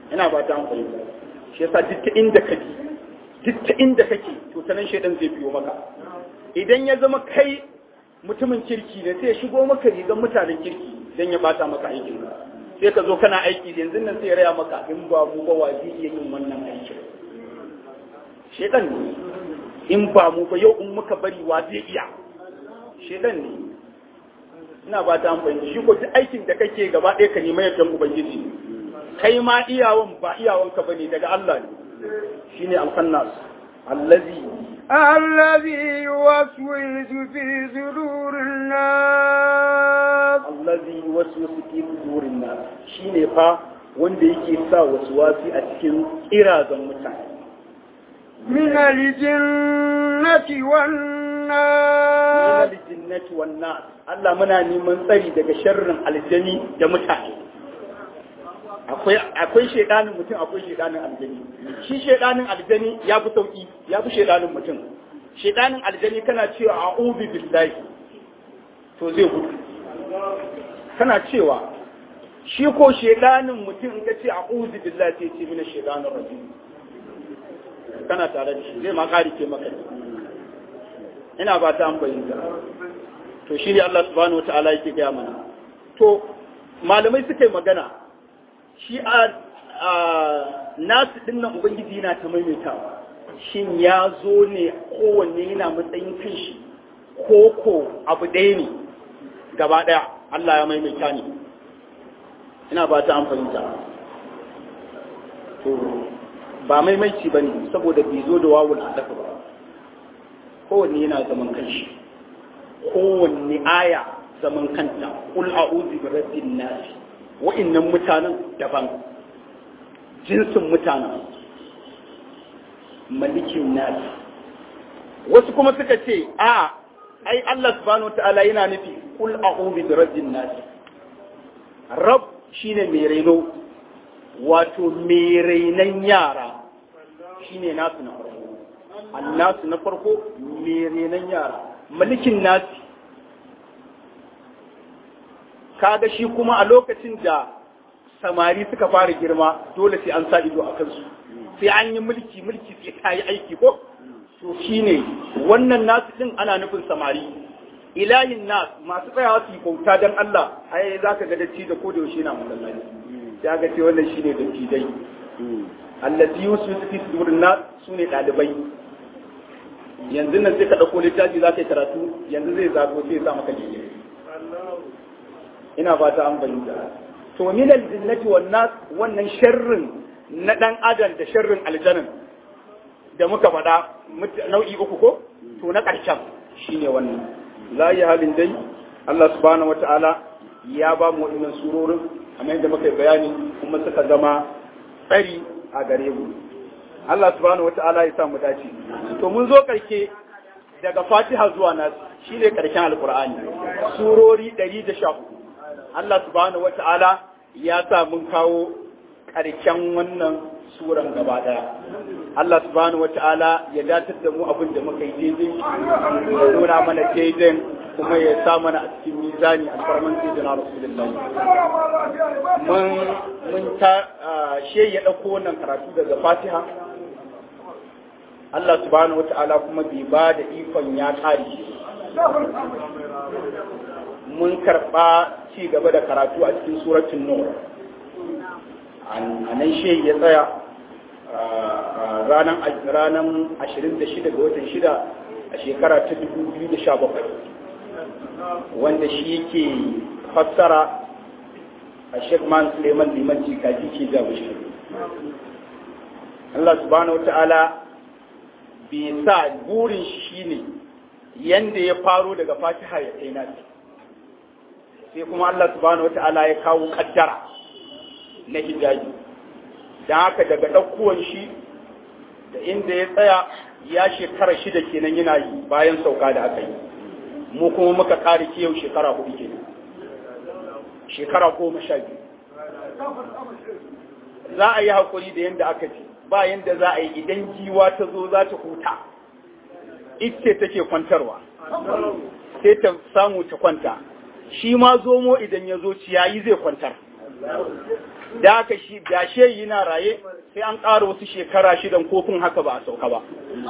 S3: ina ba ta fahimta shi yasa duk ta inda kake duk ta inda kake to sanan shaidan zai biyo maka idan ya zama kai mutumin kirki ne sai ya shigo maka rigan mutanen kirki dan ya bata maka aikin ka sai ka zo kana aiki yanzu nan sai ya raya maka in ba mu ba wa zai iya yin wannan aikin shaidan ne in ba mu ba yau in muka bari wa zai iya shaidan ne ina ba ta amfani shi ko duk aikin da kake gaba ɗaya ka nema yadda ubangiji kai ma iyawan ba iyawanka bane daga Allah ne shine alqannas allazi
S2: الذي يوسوس في صدور الناس
S3: allazi waswasu fi sudurin nas shine fa wanda yake sa waswasi a cikin kirazan mutane
S2: من الجنة
S3: min
S2: والناس
S3: aljinnati wan nas Allah muna neman tsari daga sharrin aljani da mutane akwai akwai shedanin mutum akwai shedanin aljani shi shedanin aljani ya fi sauki ya fi shedanin mutum shedanin aljani kana cewa a'udhu billahi to zai gudu kana cewa shi ko shedanin mutum in ka ce a'udhu billahi sai ce mina shedanin rajim kana tare da shi zai ma kari ke maka ina ba ta an bayyana to shi ne Allah subhanahu wata'ala yake gaya mana to malamai suka yi magana shi a nasu dinnan ubangiji yana ta maimaitawa shin ya zo ne kowanne yana matsayin kanshi ko ko abu ɗaya ne gaba ɗaya Allah ya maimaita ne ina ba ta amfani ta to ba maimaici ba ne saboda bai zo da wawul adaka ba kowanne yana zaman kanshi kowanne aya zaman kanta kul a'udhu bi rabbin nas wa'annan mutanen daban jinsin mutanen malikin nas wasu kuma suka ce a ai Allah subhanahu wataala yana nufi kul a'udhu bi rabbin nas rabb shine mai reno wato mai rainan yara shine nasu na farko annasu na farko mai renon yara malikin nasi kaga shi kuma a lokacin da samari suka fara girma dole sai an sa ido a kansu sai an yi mulki mulki sai ta yi aiki ko to shine wannan nasu din ana nufin samari ilahin nas masu tsayawa su yi bauta dan Allah ai zaka ga dacci da koda yaushe na masallaci ya ga ce wannan shine dacci dai allati yusu fi sudurin nas sune dalibai yanzu nan sai ka ɗauko littafi za ka yi karatu yanzu zai zago sai ya sa maka jiki ina fata an bayyana to min aljinnati wan nas wannan sharrin na dan adam da sharrin aljanin da muka faɗa nau'i uku ko to na ƙarshen shine wannan la ya halin dai Allah subhanahu wataala ya ba mu wannan surorin kamar yadda muka yi bayani kuma suka zama tsari a gare mu Allah subhanahu wata'ala ya sa mu dace to mun zo karke daga Fatiha zuwa Nas shine karshen Alqur'ani surori 114 Allah subhanahu wata'ala ya sa mun kawo karshen wannan suran gaba daya Allah subhanahu wata'ala ya datar da mu abin da muka yi daidai ya nuna mana daidai kuma ya sa mana a cikin mizani a farman sayyidina rasulullahi mun mun ta she ya dauko wannan karatu daga Fatiha Allah subhanahu wata'ala kuma bai ba da ikon ya kare shi mun karɓa ci gaba da karatu a cikin suratun nur a nan shi ya tsaya ranar 26 ga watan 6 a shekara ta 2017 wanda shi yake fassara a shekman suleiman liman jikaji ke jawo shi Allah subhanahu wata'ala bai sa burin shi ne yanda ya faro daga fatiha ya kai nasi sai kuma Allah subhanahu wata'ala ya kawo kaddara na hijabi don haka daga ɗaukuwan shi da inda ya tsaya ya shekara shida kenan yana yi bayan sauka da aka yi mu kuma muka kare ke yau shekara hudu kenan shekara goma sha biyu za a yi haƙuri da yadda aka ce ba yadda za a yi idan giwa ta zo za ta huta ita take kwantarwa sai ta samu ta kwanta shi ma zomo idan ya zo ciyayi zai kwantar da aka shi da shehi yana raye sai an ƙara wasu shekara shidan kofin haka ba a sauka ba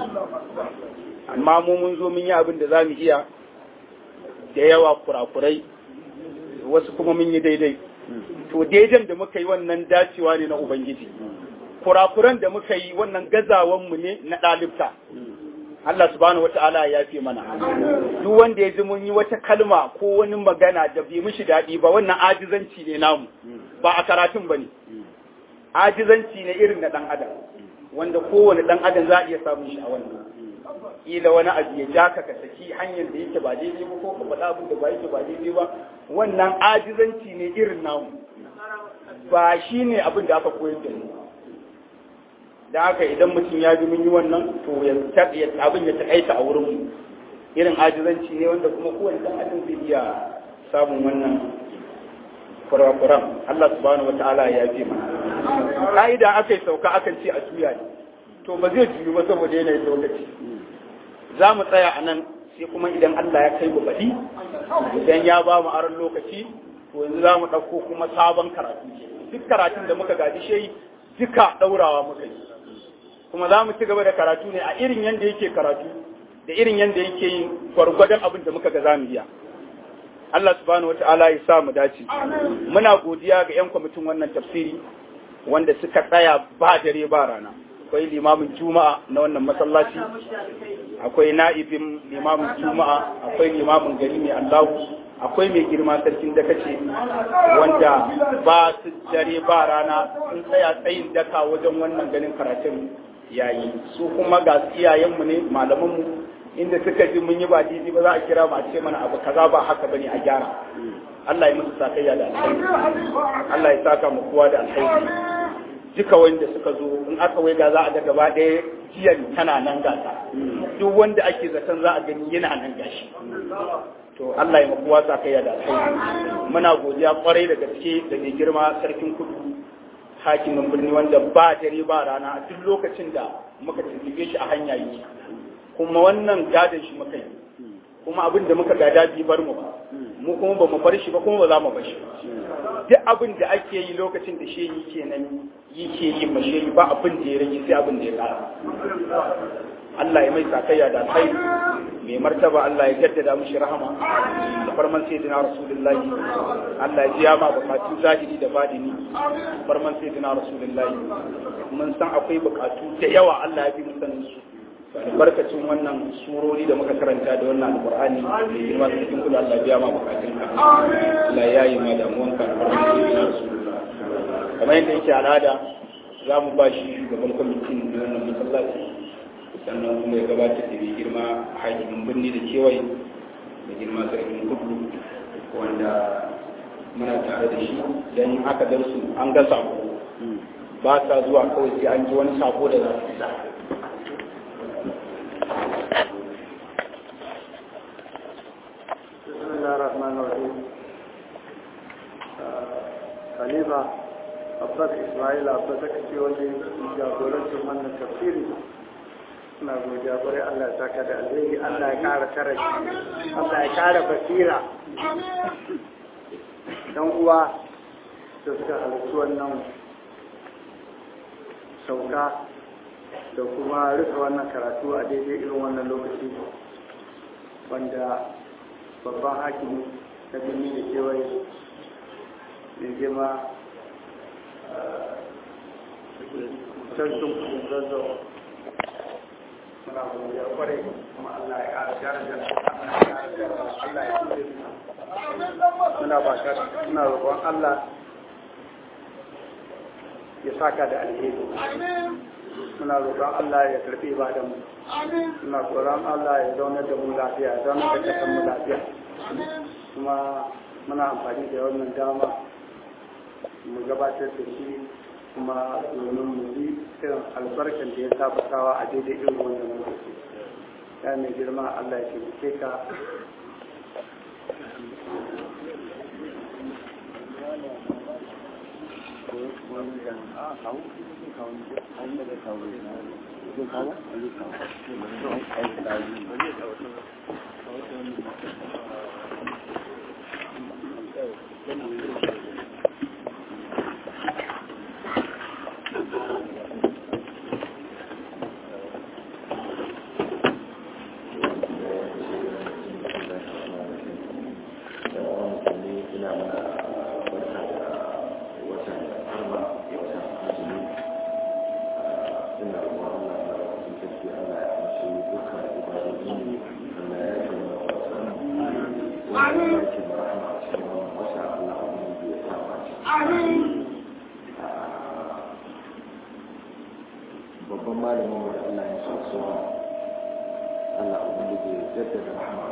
S3: amma mu mun zo mun yi abin da za mu iya da yawa kurakurai wasu kuma mun yi daidai to daidan da muka yi wannan dacewa ne na ubangiji kurakuran da muka yi wannan gazawanmu ne na ɗalibta Allah subhanahu wata'ala ya fi mana duk wanda ya ji mun yi wata kalma ko wani magana da bai mishi daɗi ba wannan ajizanci ne namu ba a karatun ba ne ajizanci ne irin na ɗan adam wanda kowane ɗan adam za a iya samun shi a wannan kila wani abu ya ja ka ka saki hanyar da yake ba daidai ba ko ka faɗa abin da ba yake ba daidai ba wannan ajizanci ne irin namu ba shi ne abin da aka koyar da mu da haka idan mutum ya ji mun yi wannan to ya abin ya taƙaita a wurin mu irin ajizanci ne wanda kuma kowane ɗan adam zai iya samun wannan kurakuran Allah subhanahu wa ta'ala ya fi mana ka'ida aka yi sauka akan ce a juya ne to ba zai juyu ba saboda yanayin lokaci za mu tsaya a nan sai kuma idan Allah ya kai mu baɗi idan ya ba mu aron lokaci to yanzu za mu ɗauko kuma sabon karatu duk karatun da muka gaji shi duka ɗaurawa muka yi kuma za mu ci gaba da karatu ne a irin yadda yake karatu da irin yadda yake yin gwargwadon abin da muka ga za mu iya Allah subhanahu wata'ala ya sa mu dace muna godiya ga 'yan kwamitin wannan tafsiri wanda suka tsaya ba dare ba rana akwai limamin juma'a na wannan masallaci akwai na'ibin limamin juma'a akwai limamin gari mai allahu akwai mai girma sarkin da kace wanda ba su dare ba rana sun tsaya tsayin daka wajen wannan ganin karatun yayi su kuma ga iyayenmu ne malamanmu inda suka ji mun yi ba daidai ba za a kira mu a ce mana abu kaza ba haka bane a gyara Allah ya musu sakayya da alkhairi Allah ya saka mu kowa da alkhairi duka wanda suka zo in aka waiga za a ga gaba ɗaya jiyan tana nan gasa duk wanda ake zaton za a gani yana nan gashi to Allah ya makuwa sa kai da alkhairi muna godiya kwarai da gaske da mai girma sarkin kudu hakimin birni wanda ba dare ba rana a duk lokacin da muka tuntube shi a hanya yi kuma wannan gadon shi muka yi kuma abin da muka gada bi bar mu ba mu kuma ba mu bar shi ba kuma ba za mu bar shi ba duk abin da ake yi lokacin da shi yi kenan yi ke yi ma shi ba abin da ya rage sai abin da ya kara Allah ya mai sakayya da alkhairi mai martaba Allah ya jaddada mishi rahama da farman sayyidina rasulullahi Allah ya jiya ma bukatu zahiri da badini farman sayyidina rasulullahi mun san akwai bukatu da yawa Allah ya bi mu sanin su albarkacin wannan surori da muka karanta da wannan alqur'ani da girma cikin kula Allah ya biya ma bukatun ka Allah ya yi ma damuwan ka farman sayyidina rasulullahi kamar yadda yake al'ada za mu ba shi shugaban kwamitin da wannan masallaci sannan kuma ya gabatar da mai girma hakimin birni da kewaye da girma sarkin kudu wanda muna tare da shi don aka dar su an ga sako ba sa zuwa kawai sai an ji wani sako da za su isa
S4: Khalifa Abbas Ismail Abbas aka ce wanda ya jagorancin wannan tafsiri suna godiya kwarai Allah ya saka da alheri Allah ya kara karashi Allah ya kara basira dan uwa da suka halarci wannan sauka da kuma rufe wannan karatu a daidai irin wannan lokaci wanda babban hakimi na birni da kewaye mai girma sarkin kudin zazzau muna godiya kwarai kuma Allah ya ƙara daraja Allah ya kuɗe muna ba ka muna roƙon Allah ya saka da alheri muna roƙon Allah ya karɓi ibadan mu muna tsoron Allah ya zaunar da mu lafiya ya zaunar da kasan mu lafiya kuma muna amfani da wannan dama mu gabatar da shi kuma domin mu yi irin albarkan da ya sabatawa a daidai irin wannan lokaci ya mai girma Allah ya taimake ka
S5: yake da rahama a cikin wannan wasa Allah ubangiji ya sa mu ci babban malamin da Allah ya sa su Allah ubangiji ya jaddada rahama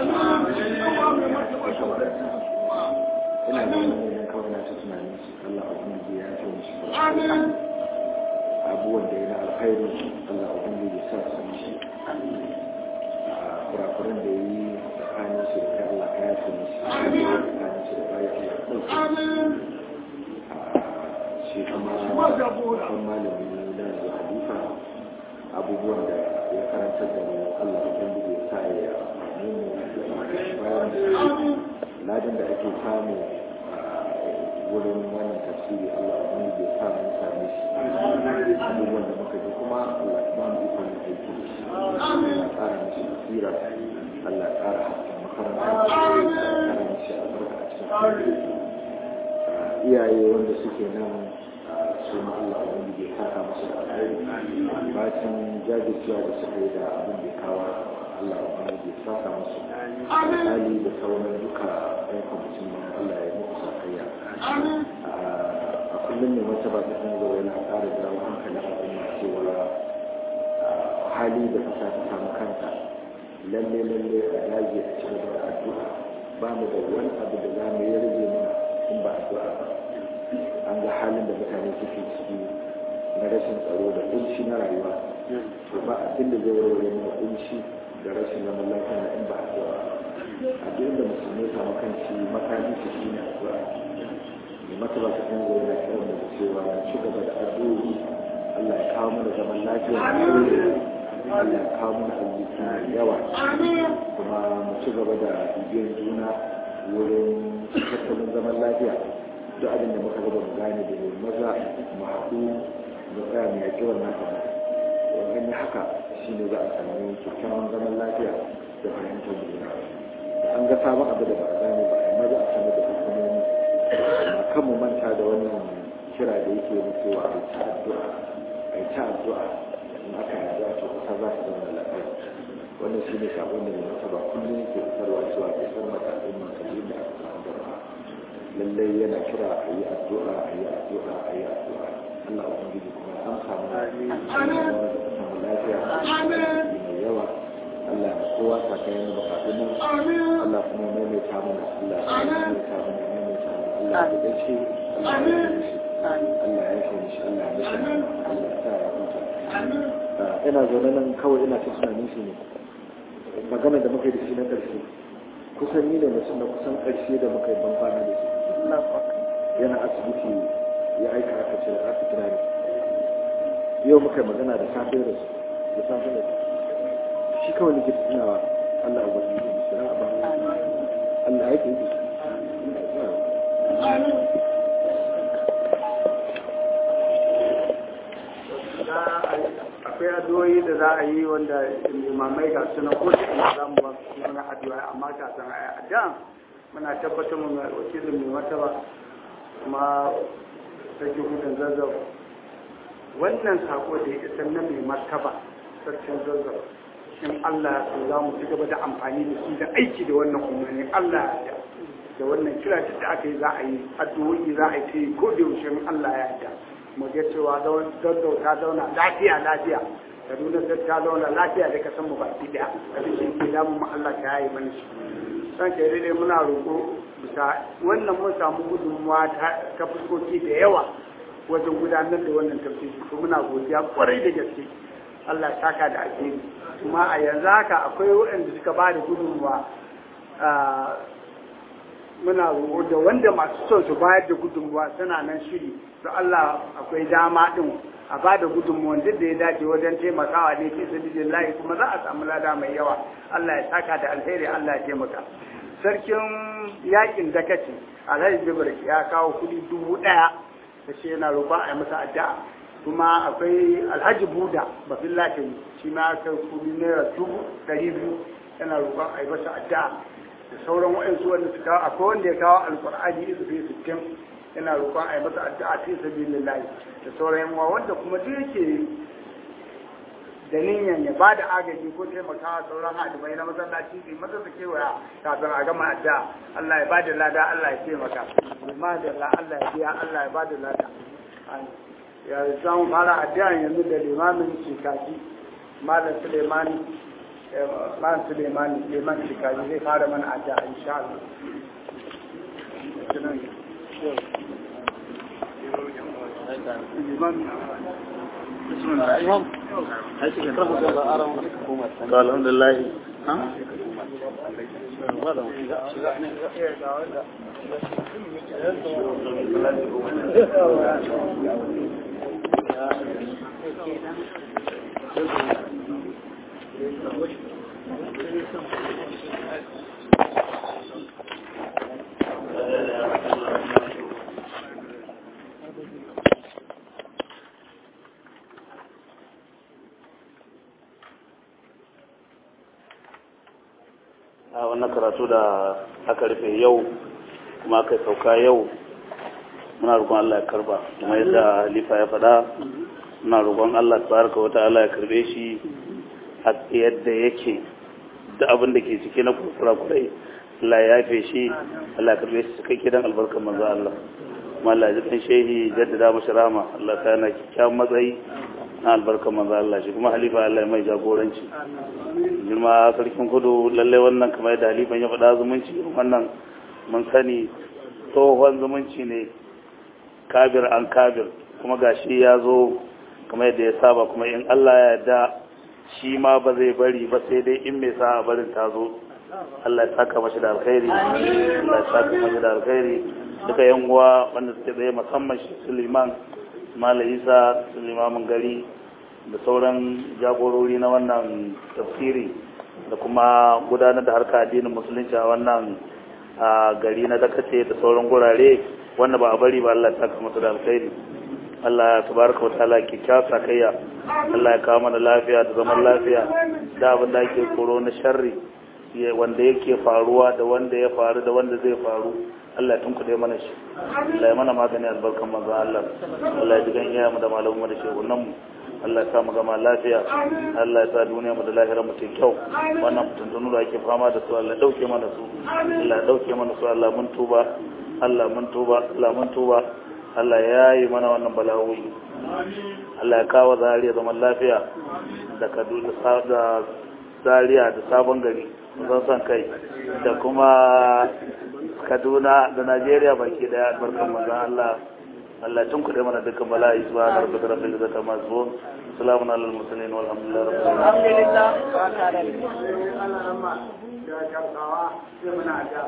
S5: ina da wani kawai na ta tunanin su Allah ubangiji ya ce mishi abubuwan da ya na alkhairu Allah ubangiji ya sa su mishi kurakuran da ya yi tsakanin su da Allah ka yafe mishi tsakanin su da bayan Allah ɗauke shi kuma babban malami na da halifa abubuwan da ya karanta da mu Allah ubangiji ya sa ya amfani mu bayan ladin da ake samu wurin wannan tafsiri Allah ubangiji ya sa mu same shi abubuwan da muka ji kuma Allah ya ba mu ikon da aiki da shi Allah ya ƙara mishi basira Allah ya ƙara hasken makaranta Allah ya ƙara mishi albarka a cikin iyaye wanda suke nan su ma Allah ubangiji ya saka musu da alheri bacin jajircewa da suka yi da abin da ya kawo Allah ubangiji ya saka musu hali da sauran duka ɗan kwamitin nan Allah ya muku sakayya a kullum ne wata ba ta kan zuwa yana ƙara jawo hankalin al'umma cewa hali da kasa ta samu kanta lalle lalle a dage a cikin da addu'a ba mu da wani abu da za mu yi rage mana in ba addu'a ba an ga halin da mutane suke ciki na rashin tsaro da kunci na rayuwa to ba abin da zai warware mana kunci da rashin zaman lafiya na in ba addu'a a duk da musulmai samu kanci makami su shi ne addu'a mai mataba ta kan zai na kiran da cewa ci gaba da addu'o'i Allah ya kawo mana zaman lafiya da Allah ya kawo mana arziki mai yawa kuma mu ci gaba da bibiyar juna wurin tattalin zaman lafiya duk abin da muka gaba mu gane da maza mu haɗu mu tsaya mu yaƙi wannan abu wannan yi haka shine za a sami kyakkyawan zaman lafiya da fahimtar juna an ga sabon abu da ba a gane ba amma za a sami da hukumomi amma kan mu manta da wannan kira da yake mu cewa a yi ta addu'a a yi ta addu'a in aka yi addu'a to kusa za su zama lafiya wannan shine sabon da mai ba kullum yake fitarwa cewa bai san matakin makalli da aka samu gaba lallai yana kira a yi addu'a a yi addu'a a yi addu'a Allah ubangiji kuma ya amsa mana samu lafiya mai yawa Allah ya kowa sakayen da bukatun nan Allah kuma ya maimaita mana Allah ya maimaita mana ya maimaita mana Allah ya dace Allah ya yi shi Allah ya yi shi Allah ya yi shi Allah ya sa ya huta ina zaune nan kawai ina ta tunanin shi ne magana da muka yi da shi na ƙarshe kusan ni ne mutum na kusan ƙarshe da muka yi ban kwana da shi yana asibiti ya aika aka ce aka kira ni yau muka yi magana da safe da su da safe da su shi kawai nake tunawa Allah ya wani yi shi na ba Allah ya ke yi
S4: akwai addu'o'i da za a yi wanda limamai ga suna ko da ina za mu ba su suna addu'a amma ka san a addu'a muna tabbatar mu mai wakilin mai martaba kuma sarki hudun zazzau wannan sako da ya isar na mai martaba sarkin zazzau in Allah ya za mu ci gaba da amfani da su da aiki da wannan umarni Allah ya da wannan kira da aka yi za a yi addu'o'i za a yi ta yi ko da yaushe in Allah ya yarda mu ga cewa zazzau ta zauna lafiya lafiya kaduna ta zauna lafiya da kasan mu baki daya abin da yake damu mu Allah ta yayi mana shi san ke dai muna roƙo bisa wannan mun samu gudunmuwa ta fuskoki da yawa wajen gudanar da wannan tafsiri to muna godiya kwarai da gaske Allah ya saka da alheri kuma a yanzu haka akwai waɗanda suka ba da gudunmuwa muna roƙo da wanda masu son su bayar da gudunmuwa suna nan shiri to Allah akwai dama din a ba da gudunmuwan duk da ya dace wajen taimakawa ne fi sabilillahi kuma za a samu lada mai yawa Allah ya saka da alheri Allah ya taimaka sarkin yakin dakaci alhaji jibril ya kawo kuɗi dubu ɗaya da shi yana roƙon a yi masa addu'a kuma akwai alhaji buda bafin latin shi ma kai kuɗi naira dubu ɗari biyu yana roƙon a yi masa addu'a da sauran waɗansu wanda su kawo akwai wanda ya kawo alƙur'ani isu fi sittin yana roƙon a yi masa addu'a fi sabilillahi da sauran yawa wanda kuma duk yake da niyan ya ba da agaji ko taimakawa sauran hadimai na masallaci su masa su kewaya kafin a gama addu'a Allah ya bada lada Allah ya taimaka ma da Allah ya biya Allah ya bada lada ya zan fara addu'a yanzu da limamin shikaji malam Suleimani malam Suleimani liman shikaji zai fara mana addu'a insha Allah
S6: الحمد لله a wannan karatu da aka rufe yau kuma aka sauka yau muna roƙon Allah ya karba kuma yadda halifa ya faɗa muna roƙon Allah tabaraka wa ta'ala ya karbe shi a yadda yake da abin da ke cike na kurkura kurai Allah ya yafe shi Allah ya karbe shi cikakke dan albarkar manzo Allah kuma Allah ya ji kan shehi jaddada mashi rama Allah ta yana kyakkyawan matsayi na albarkar manzo Allah shi kuma halifa Allah ya mai jagoranci girma sarkin kudu lalle wannan kamar yadda halifan ya faɗa zumunci wannan mun sani tsohon zumunci ne kabir an kabir kuma gashi ya zo kamar yadda ya saba kuma in Allah ya yarda shi ma ba zai bari ba sai dai in mai sa barin ta zo Allah ya saka mashi da alkhairi Allah ya saka mashi da alkhairi duka yan uwa wanda suke tsaye musamman shi Suleiman Malam Isa Suleiman gari da sauran jagorori na wannan tafsiri da kuma gudanar da harka addinin musulunci a wannan gari na dakace da sauran gurare wanda ba a bari ba Allah ta kama da alkhairi Allah ya tabaraka wa ta'ala ke kyasa kayya Allah ya kawo mana lafiya da zaman lafiya da abin da ake koro na sharri wanda yake faruwa da wanda ya faru da wanda zai faru Allah ya tunkuɗe mana shi Allah ya mana magani albarkan manzon Allah Allah ya jigan iyayenmu da malamanmu da shehunanmu Allah ya sa mu gama lafiya Allah ya sa duniya mu da lahira mu kyau wannan tuntunu da ake fama da su Allah ya dauke mana su Allah ya dauke mana su Allah mun tuba Allah mun tuba Allah mun tuba Allah ya yi mana wannan bala'o'i Allah ya kawo zariya zaman lafiya da Kaduna da Zaria da sabon gari zan san kai da kuma Kaduna da Najeriya baki daya barkan manzon Allah Allah tun kuɗe mana dukkan bala'i su ba da rabbil izzati amma su salamun alal mursalin walhamdulillah rabbil alamin
S4: alhamdulillah ba ka da Allah ramma da karkawa sai muna da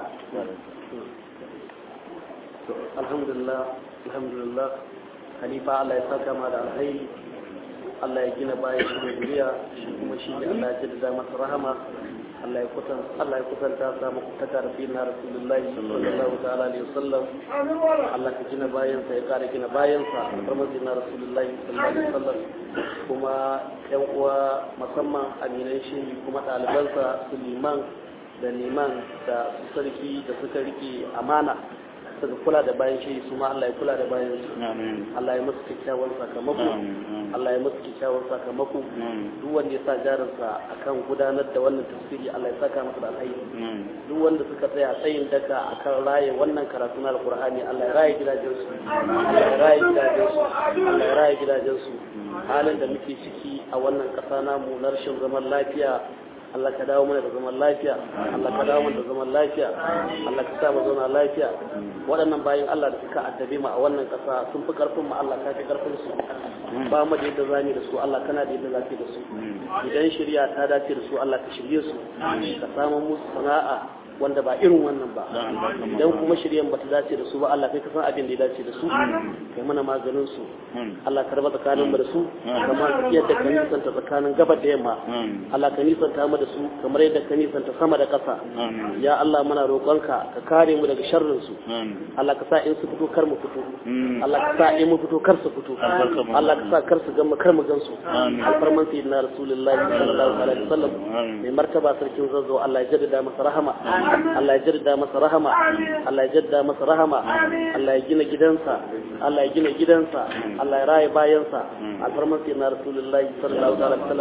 S7: alhamdulillah alhamdulillah halifa Allah ya saka ma da alkhairi Allah ya gina bayan shi da duniya shi kuma shi ne Allah ya jaddada masa rahama Allah ya kusan Allah ya kusanta sa muku ta karfi na Rasulullahi sallallahu ta'ala alaihi wasallam Allah ka gina bayan sa ya kare gina bayan sa alfarmazi na Rasulullahi sallallahu alaihi wasallam kuma yan uwa musamman aminan shi kuma ɗalibansa su liman da liman da su sarki da suka rike amana suka kula da bayan shi su ma Allah ya kula da bayan su Allah ya musu kyakkyawan sakamako Allah ya musu kyakkyawan sakamako duk wanda ya sa jarinsa akan gudanar da wannan tafsiri Allah ya saka masa da alheri duk wanda suka tsaya tsayin daka akan raye wannan karatu na alqur'ani Allah ya raye gidajen su Allah ya raye gidajen su Allah ya raye gidajen su halin da muke ciki a wannan ƙasa namu na rashin zaman lafiya Allah ka dawo mana da zaman lafiya Allah ka dawo mana da zaman lafiya Allah ka sa mu zauna lafiya waɗannan bayan Allah da suka addabe mu a wannan ƙasa sun fi ƙarfin mu Allah ka fi ƙarfin su ba mu da yadda zamu da su Allah kana da yadda zaka da su idan shari'a ta dace da su Allah ka shirye su ka samu musu sana'a wanda ba irin wannan ba idan kuma shiryan bata dace da su ba Allah kai ka san abin da ya dace da su kai mana maganin su Allah ka raba tsakanin mu da su kamar yadda ka nisanta tsakanin gabar da yamma Allah ka nisanta mu da su kamar yadda ka nisanta sama da ƙasa ya Allah muna roƙonka ka kare mu daga sharrin su Allah ka sa in su fito kar mu fito Allah ka sa in mu fito kar su fito Allah ka sa kar su gan mu kar mu gan su alfarman sayyidina rasulullahi sallallahu alaihi wasallam mai martaba sarkin zazzau Allah ya jaddada masa rahama Allah ya jaddada masa rahama Allah ya jaddada masa rahama Allah ya gina gidansa Allah ya gina gidansa Allah ya raye bayansa alfarman sayyidina rasulullahi sallallahu alaihi wasallam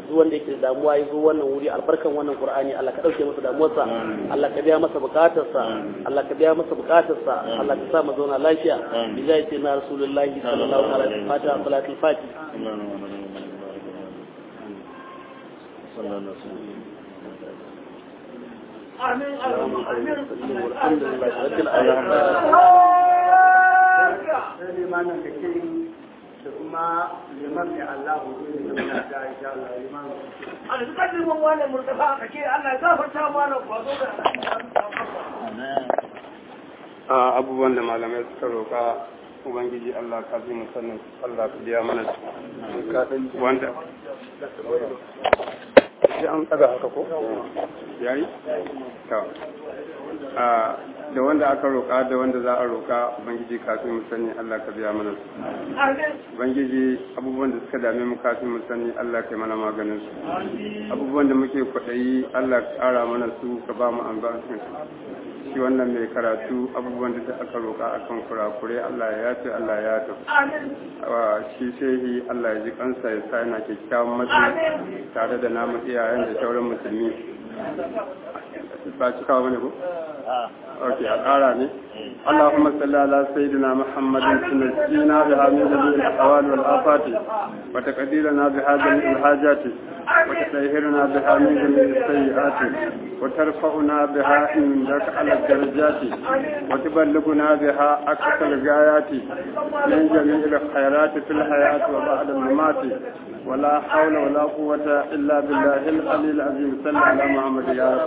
S7: duk wanda yake da damuwa ya zo wannan wuri albarkan wannan qur'ani Allah ka dauke masa damuwarsa Allah ka biya masa bukatarsa Allah ka biya masa bukatarsa Allah ka sa mu zauna lafiya bijai ce na rasulullahi sallallahu alaihi wa sallam salatul fati
S2: amin amin
S7: alhamdulillah rabbil alamin
S4: sai limanin da ke da kuma liman mai Allah hudu ne da muna da insha Allah liman
S2: a da suka liman wannan murtafa a kake Allah ya gafarta mana kwazo da
S4: a abubuwan da malamai suka roƙa ubangiji Allah ka fi mu sanin Allah ka biya mana su wanda sai an tsaga haka ko yayi to a da wanda aka roƙa da wanda za a roƙa ubangiji kafin mu sani Allah ka biya mana su ubangiji abubuwan da suka dame mu kafin mu sani Allah ka yi mana maganin su abubuwan da muke kwaɗayi Allah ka ƙara mana su ka ba mu albarkacin su shi wannan mai karatu abubuwan da aka roƙa akan kurakure Allah ya yafe Allah ya yafe wa shi shehi Allah ya ji kansa ya sa yana kyakkyawan matsayi tare da namu iyayen da sauran musulmi ba ci kawo bane ko ok a ƙara ne اللهم صل على سيدنا محمد سنجينا بها من جميع الأحوال والآفات وتقديرنا بها جميع الحاجات وتطهرنا بها من جميع السيئات وترفعنا بها عندك على الدرجات وتبلغنا بها أقصى الغايات من جميع الخيرات في الحياة وبعد الممات ولا حول ولا قوة إلا بالله العلي العظيم صل على محمد يا رب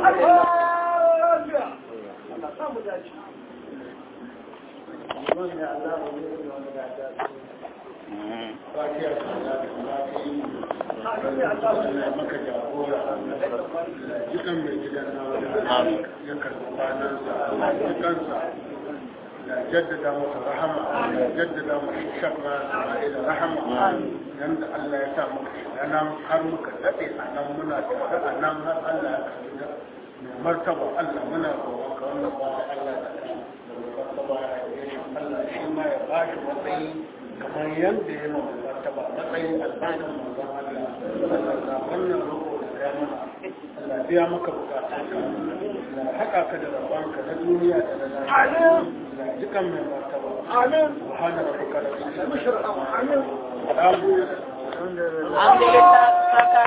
S1: maka jagora jikan mai gidan nawa ya karɓi kwanansa jikansa da jaddada masa rahama da jaddada masa shakma da rahama yanda Allah ya sa muka shiga nan har muka daɗe a nan muna tare a nan har Allah ya karɓi da mai martaba Allah muna roƙon ka wannan ba Allah da shi da mai martaba ya yi shi Allah shi ma ya ba shi matsayi kamar yadda ya mai martaba matsayin albanin manzon Allah Allah wannan roƙo da ya mana Allah biya maka bukatunka Allah haƙa ka da rabanka na duniya da na lafiya Allah jikan mai martaba amin subhana rabbika rabbil izzati amma yasifun amin alhamdulillah